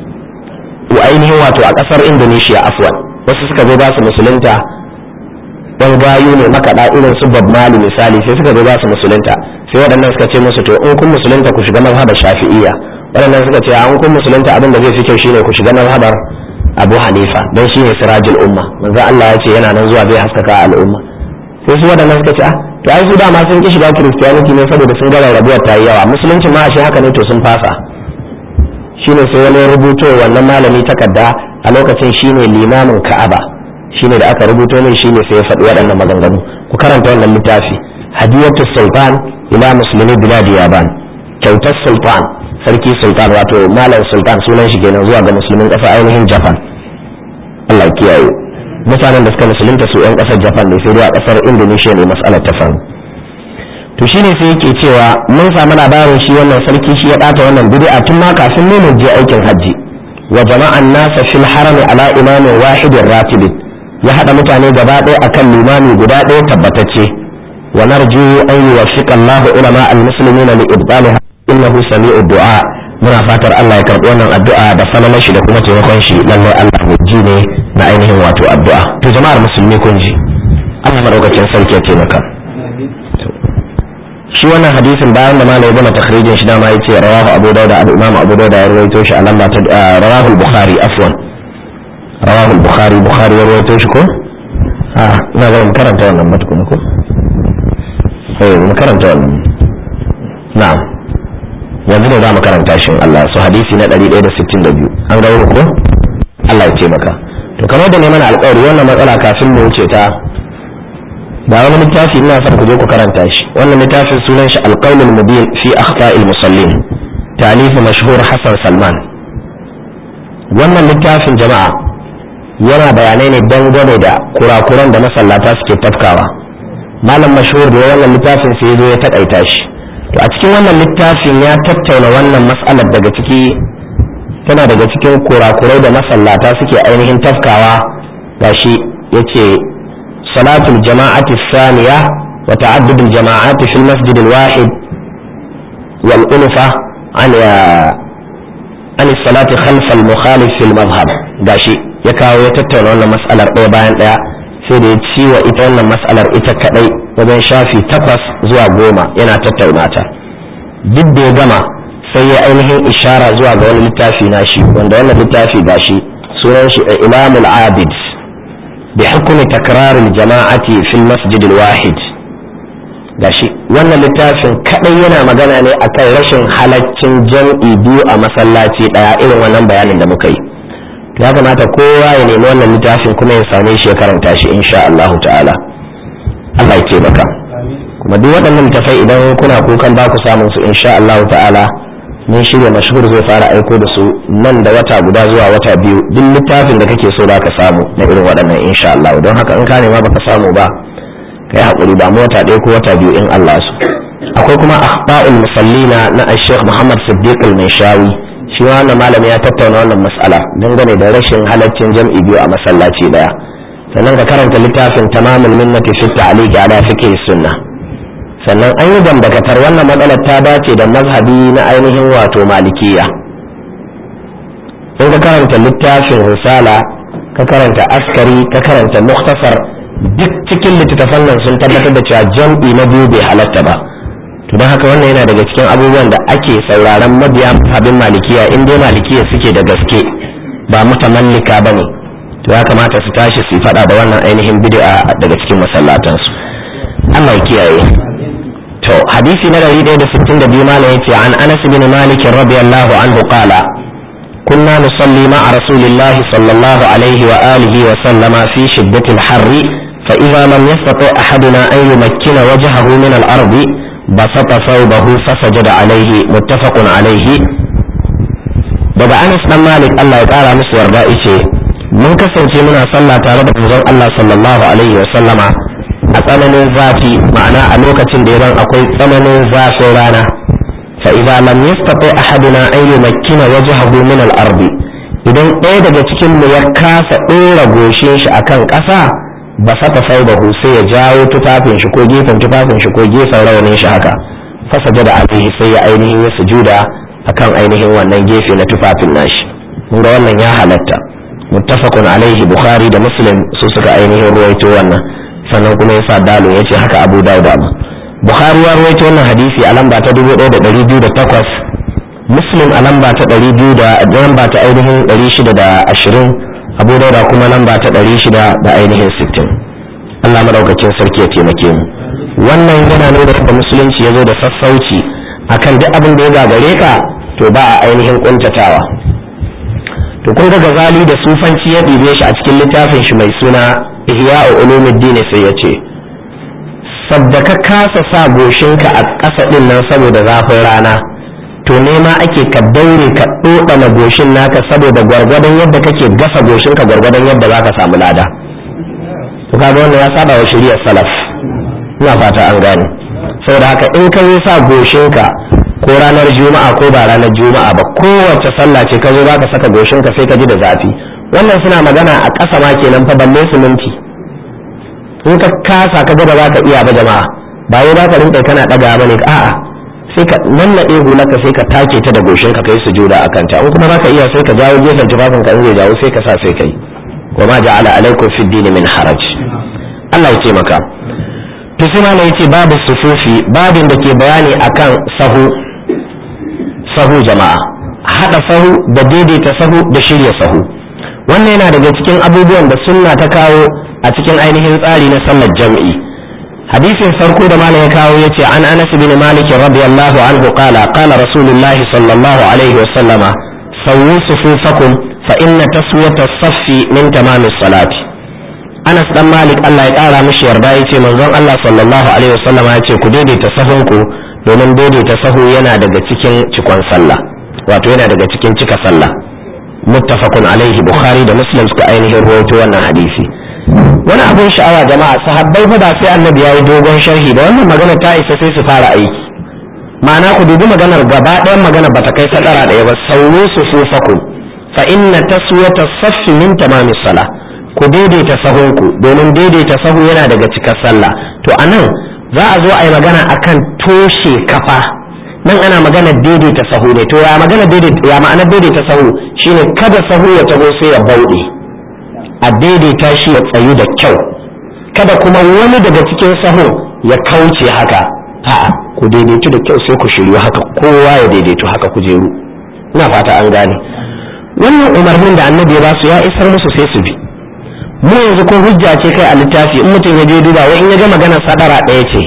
[SPEAKER 1] wa ainihin wato a ƙasar indonesia afwan wasu suka zo ba su musulunta dan gayu ne makaɗa irin su Bob Marley misali sai suka zo za su musulunta sai waɗannan suka ce musu to in kun musulunta ku shiga mazhabar Shafi'iyya waɗannan suka ce an kun musulunta abin da zai fi kyau shine ku shiga mazhabar Abu Hanifa dan shine sirajul umma manzo Allah ya ce yana nan zuwa zai haskaka al'umma sai su waɗannan suka ce ah to ai su dama sun ki shiga Christianity ne saboda sun ga rabuwar ta yi yawa musulunci ma shi haka ne to sun fasa shine sai wani rubuto wannan malami takarda a lokacin shine limamin Ka'aba shine da aka rubuto ne shine sai ya faɗi waɗannan maganganu ku karanta wannan littafi hadiyatu sultan ila muslimi biladi yaban kyautar sultan sarki sultan wato malam sultan sunan shi kenan zuwa ga musulmin ƙasa ainihin japan Allah ya kiyaye mutanen da suka musulunta su yan ƙasar japan ne sai dai a ƙasar indonesia ne mas'alar ta faru to shine sai yake cewa mun samu labarin shi wannan sarki shi ya ɓata wannan bid'a tun ma kafin mu mu je aikin hajji wa jama'an nasa fil harami ala imamin wahidin ratibin ya haɗa mutane gaba ɗaya akan limami guda ɗaya tabbatacce wa narju an yuwaffiqa Allah ulama al-muslimina li ibtaliha innahu sami'u du'a muna fatar Allah ya karɓi wannan addu'a da falalar shi da kuma taimakon shi lallai Allah mai ji ne na ainihin wato addu'a to jama'ar musulmi kun ji Allah madaukakin sarki ya taimaka shi wannan hadisin bayan da malai gama takhrijin shi dama yace rawahu abu dauda al-imam abu dauda ya rawaito shi a lamba ta rawahu al-bukhari afwan rawahu al-bukhari bukhari ya rawaito shi ko a ina ga mun karanta wannan matukuna ko eh mun karanta wannan na'am yanzu ne za mu karanta shi Allah su hadisi na 162 an ga ko Allah ya taimaka to kamar da ne mana alƙawari wannan matsala kafin mu wuce ta ba wani littafi ina son ku je ku karanta shi wannan littafin sunan shi alqaulul mubin fi akhta'il musallin ta'lif mashhur Hassan Salman wannan littafin jama'a yana bayanai ne dangane da kurakuran da masallata suke tafkawa malam mashhur da wannan littafin sai zo ya takaita shi to a cikin wannan littafin ya tattauna wannan mas'alar daga ciki tana daga cikin kurakurai da masallata suke ainihin tafkawa gashi yace salatul jama'ati thaniya wa ta'addud al jama'ati fil masjid al wahid wal ulfa an an salati khalf al mukhalif fil madhhab gashi ya kawo ya tattauna wannan mas'alar ɗaya bayan ɗaya sai da ya ci wa ita wannan mas'alar ita kadai wajen shafi takwas zuwa goma yana tattauna ta duk da ya gama sai ya ainihin ishara zuwa ga wani littafi na shi wanda wannan littafi ga shi sunan shi imamul abid bi hukumi takrarin jama'ati fil masjid wahid gashi wannan littafin kadai yana magana ne akan rashin halaccin jam'i biyu a masallaci daya irin wannan bayanin da muka yi ya kamata kowa ya nemi wannan littafin kuma ya same shi ya karanta shi insha Allah ta'ala Allah ya taimaka kuma duk waɗannan littafai idan kuna kukan ba ku samun su insha Allah ta'ala mun shirya mashhur zai fara aiko da su nan da wata guda zuwa wata biyu duk littafin da kake so ka samu na irin waɗannan insha Allah don haka in ka nema baka samu ba kai hakuri ba mu wata ɗaya ko wata biyu in Allah su akwai kuma akhba'ul musallina na Sheikh Muhammad Siddiq al-Manshawi shi wannan malami ya tattauna wannan mas'ala dangane da rashin halaccin jam'i biyu a masallaci daya sannan ka karanta littafin tamamul minnati fi ta'liq ala fiqh sunna sannan an yi dambakatar wannan matsalar ta dace da mazhabi na ainihin wato malikiya in ka karanta littafin risala ka karanta askari ka karanta muktasar duk cikin littattafan nan sun tabbatar da cewa jam'i na biyu bai halatta ba to don haka wannan yana daga cikin abubuwan da ake sauraron mabiya abin malikiya in dai malikiya suke da gaske ba mutamallika ba ne to ya kamata su tashi su faɗa da wannan ainihin bid'a daga cikin masallatansu Allah ya kiyaye to hadisi na 162 malam yace an Anas bin Malik radiyallahu anhu qala كنا نصلي مع رسول الله صلى الله عليه وآله وسلم في شدة الحر فإذا لم يستطع أحدنا أن يمكن وجهه من الأرض بسط ثوبه فسجد عليه متفق عليه daga Anas dan Malik Allah ya kara musu yarda yace mun kasance muna sallah tare da manzon Allah sallallahu alaihi wa sallama a tsananin zafi ma'ana a lokacin da yaran akwai tsananin zafin rana fa idza lam yastati ahaduna an yumakkina wajhahu min al-ardi idan ɗaya daga cikin mu ya kasa ɗora goshin shi akan ƙasa ba saka saudahu sai ya jawo tufafin shi ko gefen tufafin shi ko gefen rawanin shi haka fasaja da alaihi sai ya ainihin ya sujuda akan ainihin wannan gefe na tufafin nashi mun ga wannan ya halatta muttafaqun alaihi bukhari da muslim su suka ainihin ruwaito wannan sannan kuma yasa dalo yace haka abu dawud ba bukhari ya ruwaito wannan hadisi a lamba ta 1208 muslim a lamba ta 200 da lamba ta ainihin 620 abu dauda kuma lamba ta ɗari shida da ainihin sittin allah madaukakin sarki ya taimake mu wannan yana nuna da musulunci ya zo da sassauci akan duk abin da ya gagare ka to ba a ainihin kuntatawa to kun ga gazali da sufanci ya ɗibe shi a cikin littafin shi mai suna ihya'u ulumuddin sai ya ce sabda ka kasa sa goshinka a ƙasa ɗin nan saboda zafin rana to nema ake ka daure ka ɗoɗana goshin naka saboda gwargwadon yadda kake gasa goshinka gwargwadon yadda za ka samu lada to kaga wannan ya saba wa shari'ar salaf ina fata an gane saboda haka in ka yi sa goshinka ko ranar juma'a ko ba ranar juma'a ba kowace sallah ce ka zo za ka saka goshinka sai ka ji da zafi wannan suna magana a ƙasa ma kenan fa balle siminti in ka kasa ka gaba za ka iya ba jama'a ba yau za ka rinka kana ɗaga ba ne a'a sai ka nannaɗe hulaka sai ka take ta da goshin ka kai sujuda a kanta in kuma baka iya sai ka jawo gefen tufafin ka in zai jawo sai ka sa sai kai wa ma ja'ala alaikum fi dini min haraj Allah ya ce maka to sai ma yace babu sufufi babin da ke bayani akan sahu sahu jama'a hada sahu da daidaita sahu da shirya sahu wannan yana daga cikin abubuwan da sunna ta kawo a cikin ainihin tsari na sallar jam'i hadisin farko da malam ya kawo yace an Anas bin Malik radiyallahu anhu qala qala Rasulullahi sallallahu alaihi wa sallama sawwu sufufakum fa inna taswiyata as-saffi min tamamis salati Anas dan Malik Allah ya kara mishi yarda yace manzon Allah sallallahu alaihi wa sallama yace ku daidaita sahunku domin daidaita sahu yana daga cikin cikon sallah wato yana daga cikin cika sallah muttafaqun alaihi bukhari da muslim suka ainihin rawaito wannan hadisi wani abin sha'awa jama'a sahabbai fa ba sai annabi yayi dogon sharhi da wannan magana ta isa sai su fara aiki ma'ana ku dubi maganar gaba ɗayan magana bata kai sadara ɗaya ba sauro su fufaku fa inna taswiyata saffi min tamami sala ku daidaita sahunku domin daidaita sahu yana daga cikar sallah to anan za a zo a yi magana akan toshe kafa nan ana magana daidaita sahu ne to ya magana daidaita ya ma'ana daidaita sahu shine kada sahu ya taho sai ya bauɗe a daidaita shi ya tsayu da kyau kada kuma wani daga cikin sahun ya kauce haka a'a ku daidaitu da kyau sai ku shiryu haka kowa ya daidaitu haka ku jeru ina fata an gane wannan umarnin da annabi ya basu ya isar musu sai su bi mu yanzu ko hujja ce kai a littafi in mutum ya je duba wai in ya ga maganar sadara ɗaya ce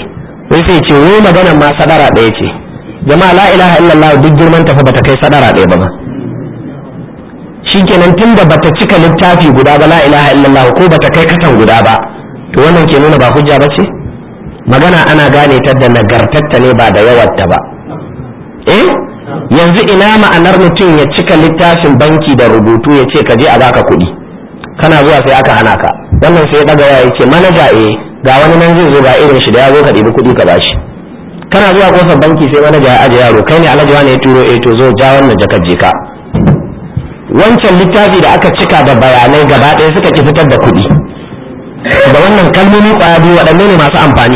[SPEAKER 1] wai sai ce wai maganar ma sadara ɗaya ce jama'a la ilaha illallah duk girman tafi bata kai sadara ɗaya ba ma shikenan tunda bata cika littafi guda ba la ilaha illallah ko bata kai katan guda ba to wannan ke nuna ba hujja ba ce magana ana gane ta da nagartatta ne ba da yawarta ba eh yanzu ina ma'anar mutum ya cika littafin banki da rubutu ya ce ka je a baka kuɗi kana zuwa sai aka hana ka wannan sai ya ɗaga ya ce manaja eh ga wani nan zai zo ga irin shi da ya zo ka ɗibi kuɗi ka bashi kana zuwa kofar banki sai manaja ya aje yaro kai ne alhaji wani ya turo eh to zo ja wannan jakar je ka wancan littafi da aka cika da bayanai gaba ɗaya suka ki fitar da kuɗi da wannan kalmomi ƙwaya biyu waɗanne ne masu amfani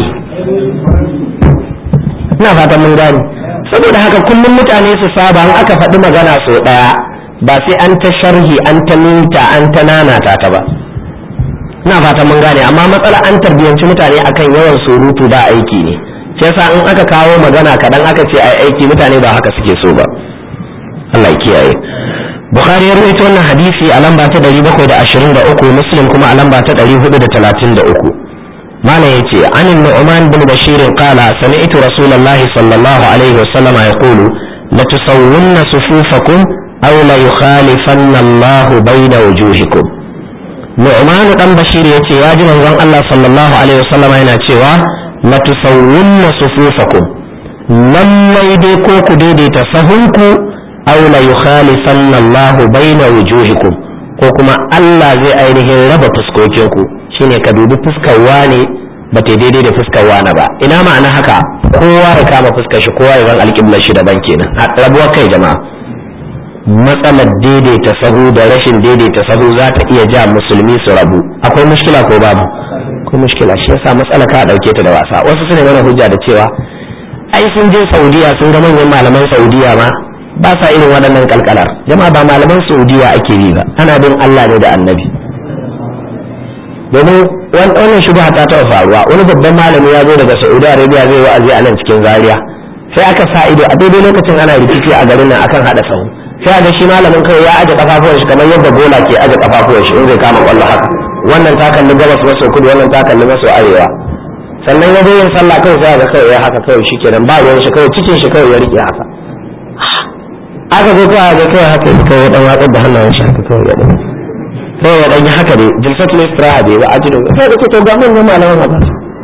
[SPEAKER 1] ina fatan mun gane saboda haka kullum mutane su saba in aka faɗi magana sau ɗaya ba sai an ta sharhi an ta minta an ta nanata ta ba ina fatan mun gane amma matsala an tarbiyyanci mutane akan yawan surutu ba aiki ne sai yasa in aka kawo magana kaɗan aka ce ai aiki mutane ba haka suke so ba Allah ya kiyaye Bukhari ya rawaito wannan hadisi a lamba ta 723 Muslim kuma a lamba ta 433 malam yace an Nu'man bin Bashir qala sami'tu Rasulullah sallallahu alaihi wasallam yaqulu la tusawwunna sufufakum aw la yukhalifanna Allah bayna wujuhikum Nu'man dan Bashir yace ya ji manzon Allah sallallahu alaihi wasallam yana cewa la tusawwunna sufufakum lallai dai ko ku daidaita sahunku aw la yukhalifanna Allah baina wujuhikum ko kuma Allah zai ainihin raba fuskokinku shine ka dubi fuskar wane ba ta daidai da fuskar wane ba ina ma'ana haka kowa ya kama fuskar shi kowa ya zan alƙiblar shi daban kenan a rabuwar kai jama'a matsalar daidaita sahu da rashin daidaita sahu za ta iya ja musulmi su rabu akwai mushkila ko babu akwai mushkila shi yasa matsala ka dauke ta da wasa wasu suna mana hujja da cewa ai sun je saudiya sun ga manyan malaman saudiya ma ba sa irin waɗannan kalkalar jama'a ba malaman saudiya ake yi ba ana bin allah ne da annabi domin wannan shubha ta taɓa faruwa wani babban malami ya zo daga saudi arabia zai wa'azi a nan cikin zaria sai aka sa ido a daidai lokacin ana rikici a garin nan akan haɗa sahu sai ga shi malamin kai ya aje kafafuwan shi kamar yadda bola ke aje kafafuwan shi in zai kama kwallo haka wannan ta kalli gabas maso kudu wannan ta kalli maso arewa sannan ya zo yin sallah kawai sai ga kawai ya haka kawai shi kenan ba ruwan shi kawai cikin shi kawai ya rike haka aka zo kawai ga kawai haka kawai ya dan watsar da hannayen shi haka kawai ya dan kawai ya dan yi haka dai jilsatul istiraha bai ba ajido sai da to ga manyan malaman haka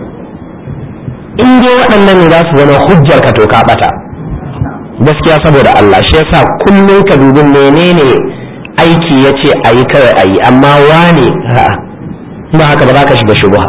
[SPEAKER 1] in dai waɗannan ne za su zama hujjar ka to ka bata gaskiya saboda Allah shi yasa kullum ka dubi menene aiki ya ce a yi kawai a yi amma wane ba haka ba za ka shiga shubha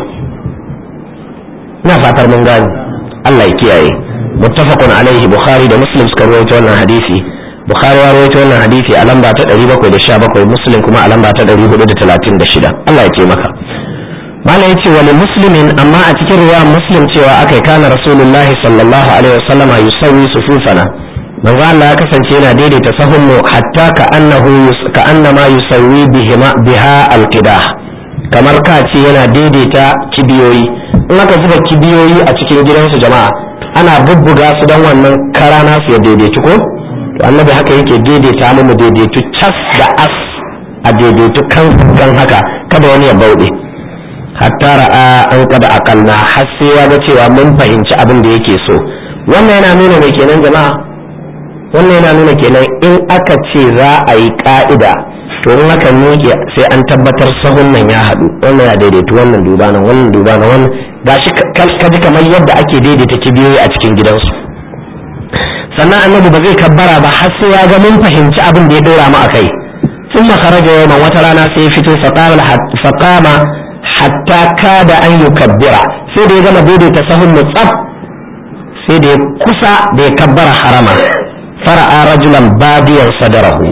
[SPEAKER 1] ina fatar mun gani Allah ya kiyaye muttafaqun alaihi bukhari da muslim suka rawaito wannan hadisi bukhari ya rawaito wannan hadisi a lamba ta 717 muslim kuma a lamba ta 436 Allah ya ce maka malam yace wani muslimin amma a cikin ruwa muslim cewa akai kana rasulullahi sallallahu alaihi wasallama yusawwi sufufana manzo Allah ya kasance yana daidaita sahun mu hatta ka annahu ka annama yusawwi bihima biha alqidah kamar ka ce yana daidaita kibiyoyi in aka zuba kibiyoyi a cikin gidansu jama'a ana bubbuga su don wannan kara nasu ya daidaitu ko to annabi haka yake daidaita mu mu daidaitu cas da as a daidaitu kan kan haka kada wani ya bauɗe hatta ra'a an kada akalna har sai ya ga cewa mun fahimci abin da yake so wannan yana nuna mai kenan jama'a wannan yana nuna kenan in aka ce za a yi ka'ida to in aka miƙe sai an tabbatar sahun nan ya haɗu wannan ya daidaitu wannan duba nan wannan duba nan wannan gashi ka ji kamar yadda ake daidaita kibiyoyi a cikin gidansu sannan annabi ba zai kabbara ba har sai ya ga mun fahimci abin da ya dora mu akai sun makaraja yau wata rana sai ya fito faƙama hatta kada an yi kabbira sai da ya gama daidaita sahun mu tsaf sai da ya kusa da ya kabbara harama fara'a rajulan badiyan sadarahu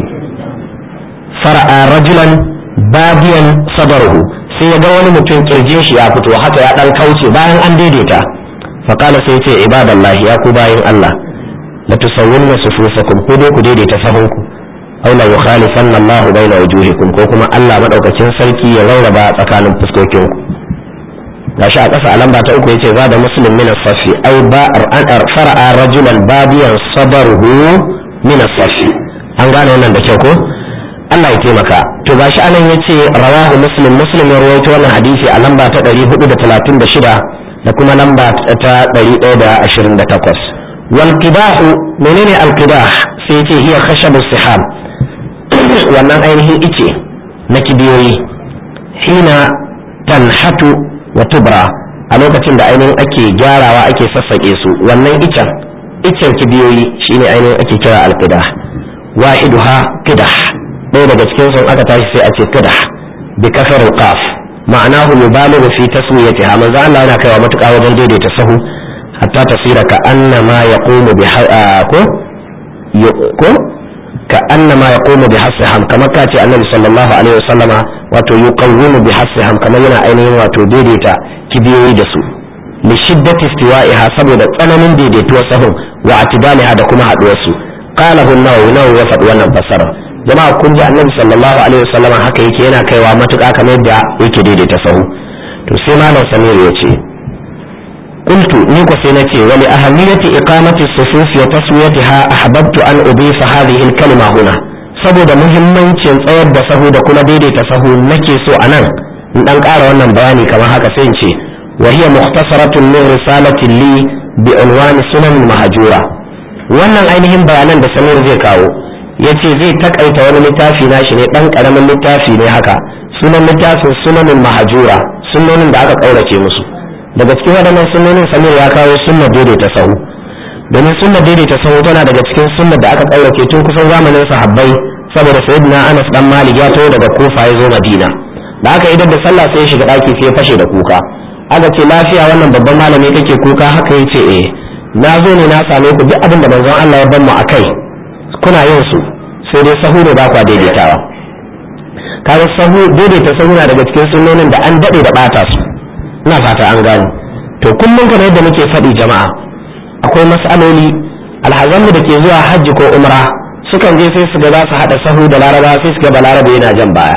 [SPEAKER 1] fara'a rajulan badiyan sadarahu sai ya ga wani mutum kirjin shi ya fito haka ya dan kauce bayan an daidaita faqala sai ya ce ibadallahi ya ku bayin Allah la tusawwunna sufufakum ko dai ku daidaita sahunku aw la yukhalifanna Allah baina wujuhikum ko kuma Allah madaukakin sarki ya rarraba tsakanin fuskokinku gashi a ƙasa a lamba ta uku yace za da muslim min as-safi ay ba an fara'a rajulan babiyan sabaruhu min as-safi an gane wannan da kyau ko Allah ya taimaka to gashi anan yace rawahu muslim muslim ya rawaito wannan hadisi a lamba ta 436 da kuma lamba ta 128 wal qidahu menene al qidah sai yace hiya khashabu sihab wannan ainihin ice na kibiyoyi hina tanhatu wa tubra a lokacin da ainihin ake gyarawa ake sassaƙe su wannan icen icen kibiyoyi shine ainihin ake kira al qidah wahiduha qidah ɗaya daga cikin sun aka tashi sai a ce qidah bi kasar qaf ma'anahu yubalighu fi taswiyatiha manzo Allah yana kaiwa matuƙa wajen daidaita sahu hatta tasira ka annama yaqumu bi ko ko ka annama yaqumu bi hasiham kamar ka ce annabi sallallahu alaihi wasallama wato yuqawwimu bi hasiham kamar yana ainihin wato daidaita kibiyoyi da su li shiddati istiwa'iha saboda tsananin daidaituwar sahun wa atidaliha da kuma haduwar su qala hu nawawi nawawi ya faɗi wannan fasara jama'a kun ji annabi sallallahu alaihi wasallama haka yake yana kaiwa matuƙa kamar yadda yake daidaita sahu to sai malam samir ya ce قلت نيكو سينتي ولأهمية إقامة الصفوف وتسويتها أحببت أن أضيف هذه الكلمة هنا saboda muhimmancin tsayar da sahu da kuma daidaita sahu nake so a nan in dan ƙara wannan bayani kamar haka sai in ce wa hiya mukhtasaratun min risalatin li bi unwan sunan mahjura wannan ainihin bayanan da Samir zai kawo yace zai takaita wani littafi nashi ne dan karamin littafi ne haka sunan littafin sunanin mahjura sunonin da aka kaurace musu daga cikin waɗannan sunnonin samir ya kawo sunna daidaita sahu domin sunna daidaita sahu tana daga cikin sunna da aka ƙaurace tun kusan zamanin sahabbai saboda sayyidina anas dan malik ya taho daga kofa ya zo madina da aka idan da sallah sai ya shiga ɗaki sai ya fashe da kuka aka ce lafiya wannan babban malami kake kuka haka ya ce eh na zo ne na same ku duk abin da manzon Allah ya ban mu akai kuna yin su sai dai sahu ne ba kwa daidaitawa kaga sahu daidaita sahu na daga cikin sunnonin da an daɗe da ɓata su ina fata an gane to kullum kamar yadda muke faɗi jama'a akwai mas'aloli alhazanmu da ke zuwa hajji ko umra sukan je sai su ga za su haɗa sahu da laraba sai su ga balarabe yana jan baya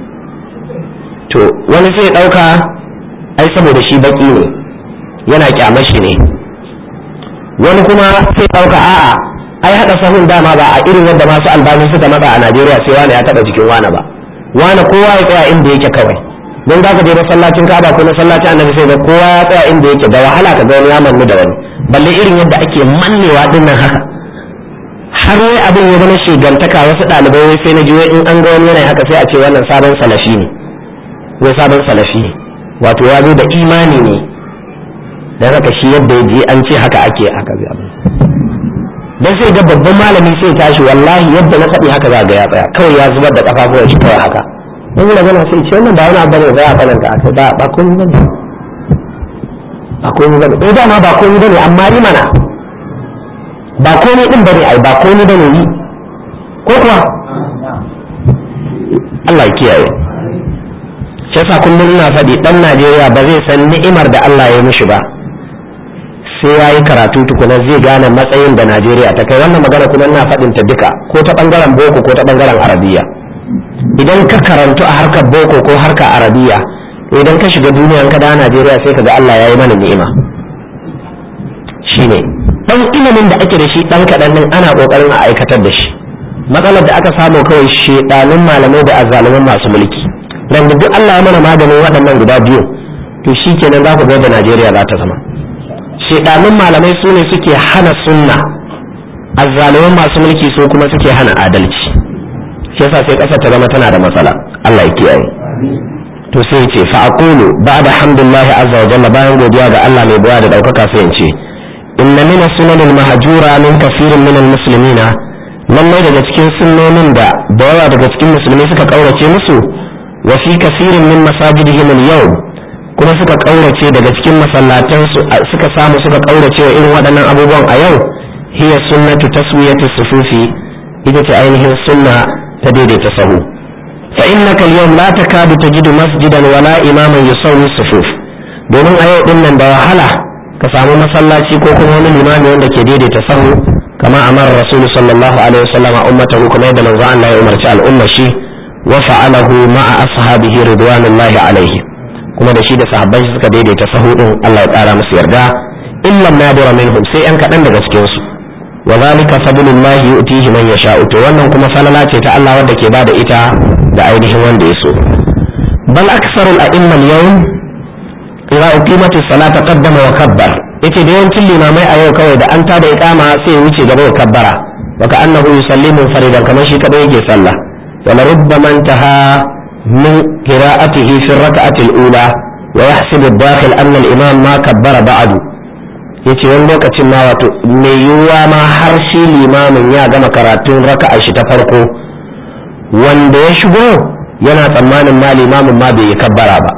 [SPEAKER 1] to wani sai ɗauka ai saboda shi baki ne yana kyamashi ne wani kuma sai ɗauka a'a ai haɗa sahun dama ba a irin yadda masu albani suka matsa a najeriya sai wani ya taɓa jikin wani ba wani kowa ya tsaya inda yake kawai don za ka je masallacin kaba ko masallacin annabi sai da kowa ya tsaya inda yake da wahala ka ga wani ya mannu da wani balle irin yadda ake mannewa din nan haka har wai abin ya zama shigantaka wasu ɗalibai wai sai na ji wai in an ga wani yana haka sai a ce wannan sabon salafi ne wai sabon salafi ne wato ya zo da imani ne dan haka shi yadda ya je an ce haka ake haka zai abin dan sai ga babban malami sai tashi wallahi yadda na faɗi haka za ga ya tsaya kawai ya zubar da kafafuwan shi kawai haka in magana sai ce wannan ba wani abu ne za a tsananta a kai ba ba komai bane ba komai bane eh dama ba komai bane amma yi mana ba komai din bane ai ba komai bane yi ko kuwa Allah ya kiyaye shi yasa kullum ina faɗi dan Najeriya ba zai san ni'imar da Allah ya mishi ba sai ya yi karatu tukuna zai gane matsayin da Najeriya ta kai wannan magana kuma ina faɗin ta duka ko ta bangaren boko ko ta bangaren arabiya idan ka karantu a harkar boko ko harkar arabiya idan ka shiga duniya ka da najeriya sai ka ga allah ya yi mana ni'ima shine dan ilimin da ake da shi dan kaɗan nan ana ƙoƙarin a aikatar da shi matsalar da aka samu kawai shedanun malamai da azzaluman masu mulki dan duk allah ya mana maganin waɗannan guda biyu to shi kenan za ku ga da najeriya za ta zama shedanun malamai su ne suke hana sunna azzaluman masu mulki su kuma suke hana adalci shi yasa sai kasar ta zama tana da matsala Allah ya kiyaye to sai ya ce fa aqulu ba'da hamdulillahi azza wa jalla bayan godiya ga Allah mai buwa da daukaka sai in ce inna min sunanil mahjura min kafirin min almuslimina lallai daga cikin sunnonin da da yawa daga cikin musulmai suka kaurace musu wa fi kafirin min masajidihim al-yawm kuma suka kaurace daga cikin masallatan su suka samu suka kaurace wa irin waɗannan abubuwan a yau hiya sunnatu taswiyati sufufi ita ce ainihin sunna ta daidaita sahu fa innaka al-yawm la takadu tajidu masjidan wala imaman yusawwi sufuf domin a yau din nan da wahala ka samu masallaci ko kuma wani limami wanda ke daidaita sahu kama amara rasul sallallahu alaihi wasallam ummatahu kuma yadda manzo Allah ya umarci al'umma shi wa fa'alahu ma'a ashabihi ridwanullahi alaihi kuma da shi da sahabbai suka daidaita sahu din Allah ya kara musu yarda illa nadira minhum sai yan kadan daga cikin su وذلك فضل الله يؤتيه من يشاء to wannan kuma falala ce ta Allah wanda ke bada ita da ainihin wanda ya so bal aksarul a'immal yawm idza uqimatu salata qaddama wa kabbar yace da yawancin limamai a yau kawai da an tada iqama sai ya wuce gaba ya kabbara wa ka annahu yusallimu faridan kamar shi kadai yake sallah wala rubbama intaha min qira'atihi fi rak'ati al-ula wa yahsibu ad-dakhil anna al-imam ma kabbara ba'du yace wani lokacin ma wato mai yiwuwa ma har shi limamin ya gama karatun raka'a shi ta farko wanda ya shigo yana tsammanin ma limamin ma bai yi kabbara ba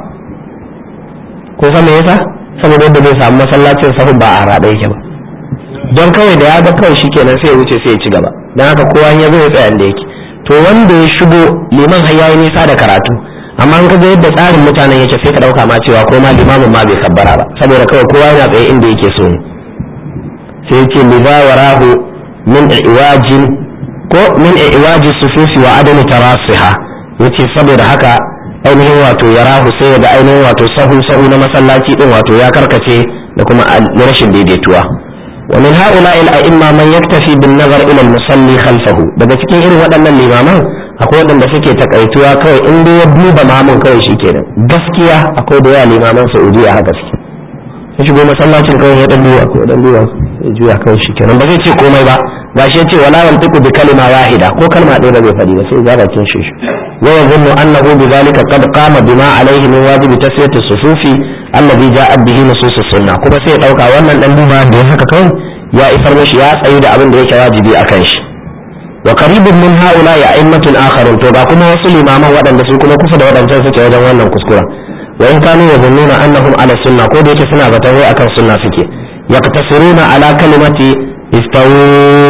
[SPEAKER 1] ko san me yasa saboda yadda zai samu masallacin sahun ba a raɗa yake ba don kawai da ya ga kawai shikenan sai ya wuce sai ya ci gaba don haka kowa ya zo ya tsaya da yake to wanda ya shigo liman har yayi nisa da karatu amma in ka ga yadda tsarin mutanen yake sai ka dauka ma cewa ko ma limamin ma bai kabbara ba saboda kawai kowa yana tsaye inda yake so ne sai ce liza warahu min iwajin ko min iwaji sufufi wa adami tarasiha yace saboda haka ainihin wato ya rahu sai ga ainihin wato sahu sahu na masallaci din wato ya karkace da kuma rashin daidaituwa wa min haula il a'imma man yaktafi bin nazar ila al musalli khalfahu daga cikin irin waɗannan limaman akwai waɗanda suke takaituwa kawai in dai ya duba mamun kawai shikenan gaskiya akwai da yawa limaman saudiya haka suke ya shigo masallacin kawai ya dan duwa ko dan duwa ya juya kawai shikenan ba zai ce komai ba gashi ya ce wala yantiqu bi kalima wahida ko kalma ɗaya ba zai faɗi ba sai ya bakin shi ويظن أنه بذلك قد قام بما عليه من واجب تسوية الصفوف الذي جاءت به نصوص السنة كما سي دوكا wannan dan duba da haka kai ya isar mishi ya tsayi da abin da yake wajibi akan shi wa qaribun min haula ya a'immatun akharun to ga kuma wasu limaman waɗanda su kuma kusa da waɗancan suke wajen wannan kuskura wa in kanu yazunnuna annahum ala sunna ko da yake suna zaton wai akan sunna suke yaqtasiruna ala kalimati istawu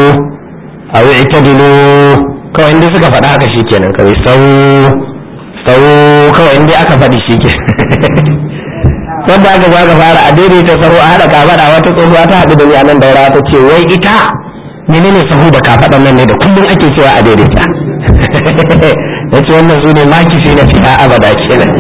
[SPEAKER 1] aw i'tadilu kawai inda suka faɗa haka shi kenan kawai sau sau kawai inda aka faɗi shi ke wanda aka za ka fara a daidaita sahu a haɗa kafaɗa wata tsohuwa ta haɗu da ni a nan daura ta ce wai ita menene sahu da kafaɗan nan ne da kullum ake cewa a daidaita ya ce wannan su ne maki na fiya abada kenan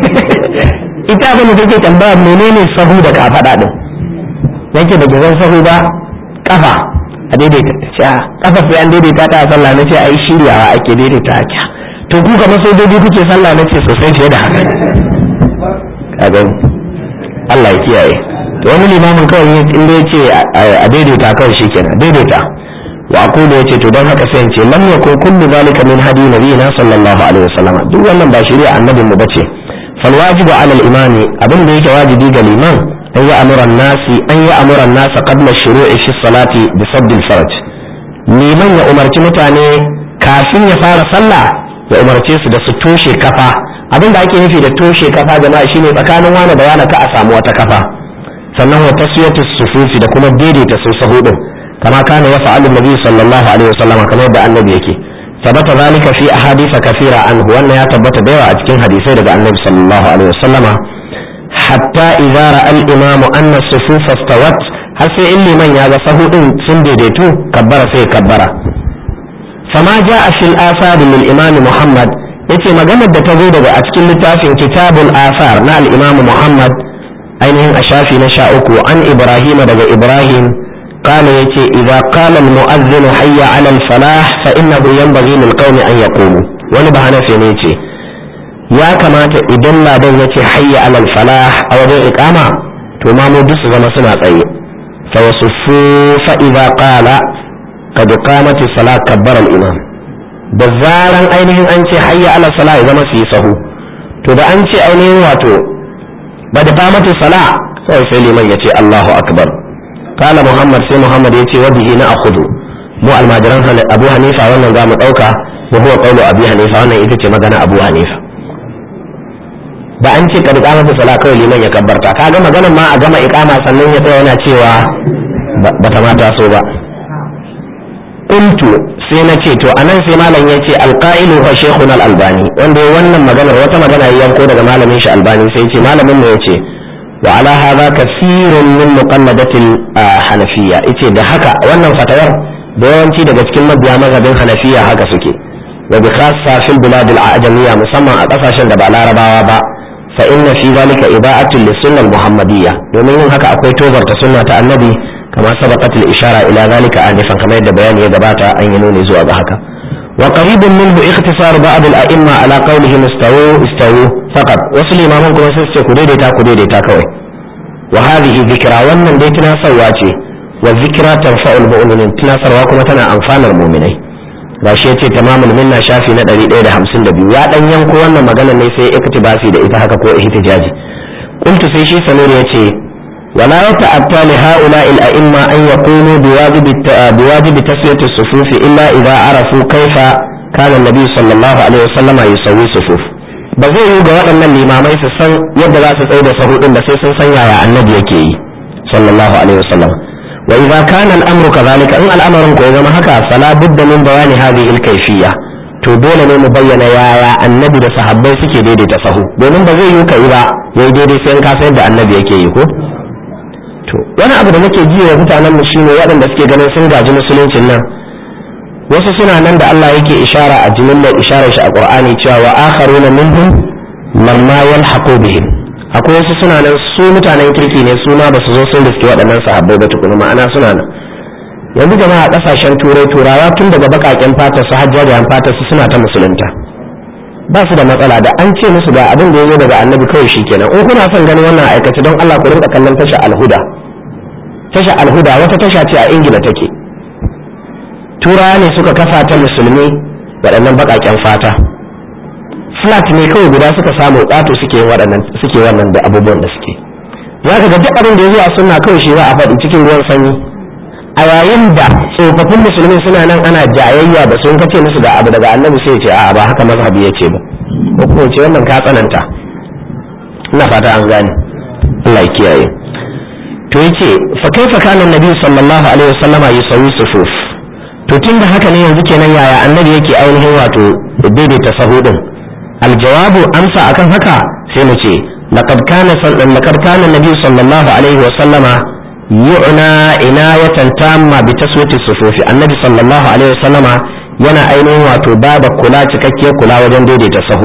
[SPEAKER 1] ita abin da take tambaya menene sahu da kafaɗa ɗin yake da gizon sahu ba kafa a daidaita ce a kafa sai an daidaita ta a sallah na ce ai shiryawa ake daidaita a kya to ku kamar sai daidai kuke sallah na ce sosai fiye da haka ka gani Allah ya kiyaye to wani limamin kawai in da yace a daidaita kawai shikenan daidaita wa aqulu yace to don haka sai in ce lam yakun kullu zalika min hadi nabiyina sallallahu alaihi wasallam duk wannan ba shari'a annabin mu bace fal wajibu ala al imami abin da yake wajibi ga liman أن يأمر الناس أن يأمر الناس قبل الشروع في الصلاة بسد الفرج liman ya umarci mutane kafin ya fara sallah ya umarce su da su toshe kafa abin da ake nufi da toshe kafa jama'a shine tsakanin wani da wani ka a samu wata kafa sannan wa taswiyatu sufufi da kuma daidaita su sahudin kama kana ya fa'alu nabi sallallahu alaihi wasallam kamar da annabi yake tabbata zalika fi ahadith kathira anhu wannan ya tabbata da yawa a cikin hadisai daga annabi sallallahu alaihi wasallama حتى إذا رأى الإمام أن الصفوف استوت har sai in liman ya ga sahu din sun daidaitu kabbara sai kabbara fama ja a fil asar lil imam muhammad yace maganar da ta zo daga a cikin littafin kitabul asar na al imam muhammad ainihin a shafi na sha uku an ibrahim daga ibrahim قال يتي إذا قال المؤذن حي على الفلاح فإنه ينبغي للقوم أن يقوموا ولبهنا في نيتي ya kamata idan ladan ya ce hayya alal falah a wajen iqama to ma mu duk su zama suna tsaye fa yasuffu fa idza qala qad qamati salat kabbara al imam da zaran ainihin an ce hayya alal salah ya zama su yi sahu to da an ce ainihin wato ba da qamati salah sai sai liman ya ce Allahu akbar kala muhammad sai muhammad ya ce wa bihi na akhudu mu almajiran abu hanifa wannan za mu dauka wa huwa qawlu abi hanifa wannan ita ce magana abu hanifa da an ce ka riƙa masa sala kawai liman ya kabbarta kaga maganar ma a gama iqama sannan ya tsaya yana cewa ba ta mata so ba qultu sai na ce to anan sai malam ya ce alqa'ilu huwa shaykhuna al-albani wanda wannan maganar wata magana ya yanko daga malamin shi albani sai ce malamin mu yace wa ala hadha kathirun min muqalladatil hanafiyya yace da haka wannan fatawar da yawanci daga cikin mabiya mazhabin hanafiya haka suke wa bi khassa fil bilad al-ajamiyya musamman a kasashen da ba larabawa ba fa inna fi zalika iba'atun lis-sunnah al-muhammadiyya domin yin haka akwai tozarta sunna ta annabi kama sabaqat al-ishara ila zalika anifan kamar yadda bayani ya gabata an yi nuni zuwa ga haka wa qaribun minhu ikhtisar ba'd al-a'imma ala qawlihim istawu istawu faqat wasu limaman kuma sai su ce ku daidaita ku daidaita kawai wa hadhihi dhikra wannan dai tunasarwa ce wa dhikra tanfa'ul mu'minin tunasarwa kuma tana amfanar mu'minai gashi yace tamamul minna shafi na 152 ya dan yanko wannan magana ne sai iktibasi da ita haka ko ihtijaji qultu sai shi samir yace ولا يتأتى لهؤلاء الأئمة أن يقوموا بواجب بواجب تسوية الصفوف إلا إذا عرفوا كيف كان النبي صلى الله عليه وسلم يسوي صفوف ba zai yi ga waɗannan limamai su san yadda za su tsaye da sahu ɗin da sai sun san yaya annabi yake yi sallallahu alaihi wasallam wa idza kana al-amru kadhalika in al'amarin ko ya zama haka fala budda min bayani hadhihi al-kayfiyya to dole ne mu bayyana yaya annabi da sahabbai suke daidaita sahu domin ba zai yi kai ba yayi daidai sai in ka san yadda annabi yake yi ko to wani abu da nake ji wa mutanen mu shine waɗanda suke ganin sun gaji musuluncin nan wasu suna nan da Allah yake ishara a jimillar isharar shi a Qur'ani cewa wa akharuna minhum lamma yalhaqu bihim akwai wasu suna nan su mutanen kirki ne su ma basu zo sun riske waɗannan sahabbai ba tukuna ma'ana suna nan yanzu jama'a kasashen turai turawa tun daga bakaken fata su hajjajen fata su suna ta musulunta ba su da matsala da an ce musu ga abin da ya zo daga annabi kawai shikenan in kuna son ganin wannan aikace don Allah ku rinka kallon tasha alhuda tasha alhuda wata tasha ce a ingila take turawa ne suka kafa ta musulmi waɗannan baƙaƙen fata flat ne kawai guda suka samu ƙato suke waɗannan suke wannan da abubuwan da suke za ka ga duk abin da ya zo a sunna kawai shi za a faɗi cikin ruwan sanyi a yayin da tsofaffin musulmi suna nan ana jayayya da sun kace musu ga abu daga annabi sai ce a'a ba haka mazhabi ya ce ba ko kuma ce wannan ka tsananta ina fata an gane Allah ya kiyaye to yace fa kaifa kana annabi sallallahu alaihi wasallama yusawi sufuf to tunda haka ne yanzu kenan yaya annabi yake ainihin wato daidaita sahu din aljawabu amsa akan haka sai mu ce laqad kana laqad kana annabi sallallahu alaihi wasallama yu'na inayatan tamma bi taswiti sufufi annabi sallallahu alaihi wasallama yana ainihin wato bada kula cikakkiyar kula wajen daidaita sahu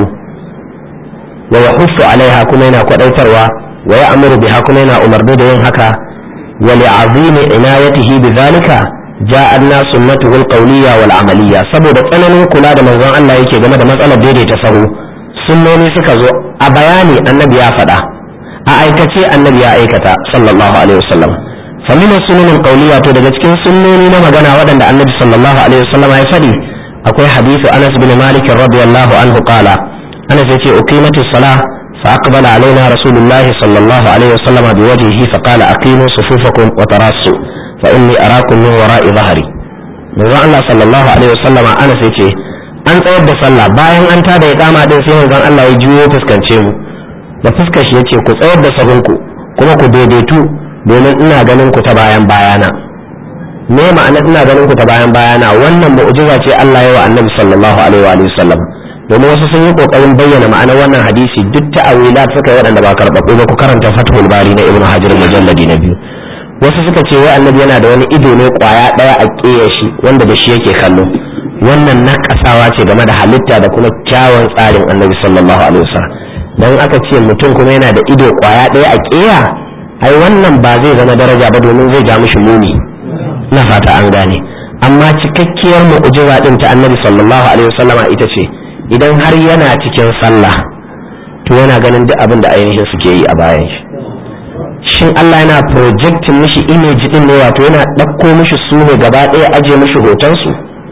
[SPEAKER 1] wa yahuffu alaiha kuma yana kwadaitarwa wa ya'muru biha kuma yana umarni da yin haka wa li'azimi inayatihi bidhalika ja'a an-nas sunnatuhu al-qawliyya wal amaliyya saboda tsananin kula da manzon Allah yake game da matsalar daidaita sahu sunnoni suka zo a bayani annabi ya faɗa a aikace annabi ya aikata sallallahu alaihi wasallam فمن السنن القولية to daga cikin sunnoni na magana waɗanda annabi sallallahu alaihi wasallam ya faɗi akwai hadisi Anas bin Malik radiyallahu anhu qala Anas yace uqimati salah fa aqbala alaina rasulullahi sallallahu alaihi wasallam biwajhihi fa qala aqimu sufufakum wa tarassu fa inni arakum min wara'i dhahri manzon Allah sallallahu alaihi wasallam Anas yace an tsayar da sallah bayan an tada iqama din sai manzon Allah ya juyo fuskance mu da fuskar shi yace ku tsayar da sahunku kuma ku daidaitu domin ina ganin ku ta bayan bayana me ma'ana ina ganin ku ta bayan bayana wannan mu'jiza ce Allah ya wa Annabi sallallahu alaihi wa sallam domin wasu sun yi kokarin bayyana ma'anar wannan hadisi duk ta'awilat suka yi waɗanda ba karɓaɓɓu ba ku karanta Fathul Bari na Ibn Hajar mujalladi na biyu wasu suka ce wai Annabi yana da wani ido ne kwaya ɗaya a ƙeya shi wanda da shi yake kallo wannan na kasawa ce game da halitta da kuma kyawun tsarin Annabi sallallahu alaihi wasallam dan aka ce mutum kuma yana da ido kwaya ɗaya a ƙeya ai wannan ba zai zama daraja ba domin zai ja mishi muni na fata an gane amma cikakkiyar mu'jiza din ta annabi sallallahu alaihi wasallama ita ce idan har yana cikin sallah to yana ganin duk abin da ainihin suke yi a bayan shi shin Allah yana projecting mishi image din ne wato yana ɗauko mishi su ne gaba ɗaya aje mishi hoton su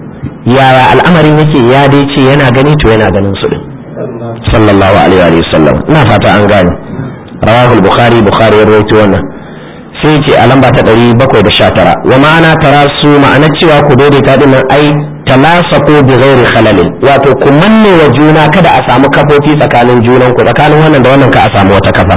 [SPEAKER 1] yaya al'amarin yake ya dai ce yana gani to yana ganin su din sallallahu alaihi wasallam ina fata an gane rawahul bukhari bukhari ya rawaito wannan sai ce a lamba ta 719 wa ma'ana tarasu ma'ana cewa ku daidaita din nan ai talasaqu bi ghairi khalalin wato ku manne wa juna kada a samu kafofi tsakanin junan ku tsakanin wannan da wannan ka a samu wata kafa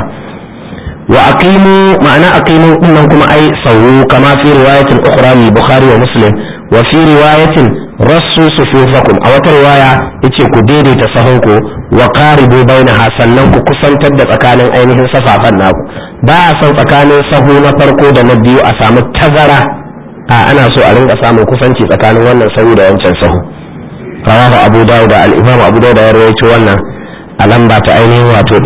[SPEAKER 1] wa aqimu ma'ana aqimu din nan kuma ai sawu kama fi riwayatin ukhra li bukhari wa muslim wa fi riwayatin rassu sufufakum a wata riwaya yace ku daidaita sahunku wa qaribu bainaha sannan ku kusantar da tsakanin ainihin safafan naku ba a son tsakanin sahu na farko da na biyu a samu tazara a ana so a rinka samun kusanci tsakanin wannan sahu da wancan sahu rawahu abu dawud da al-imam abu dawud ya rawaito wannan a lamba ta ainihin wato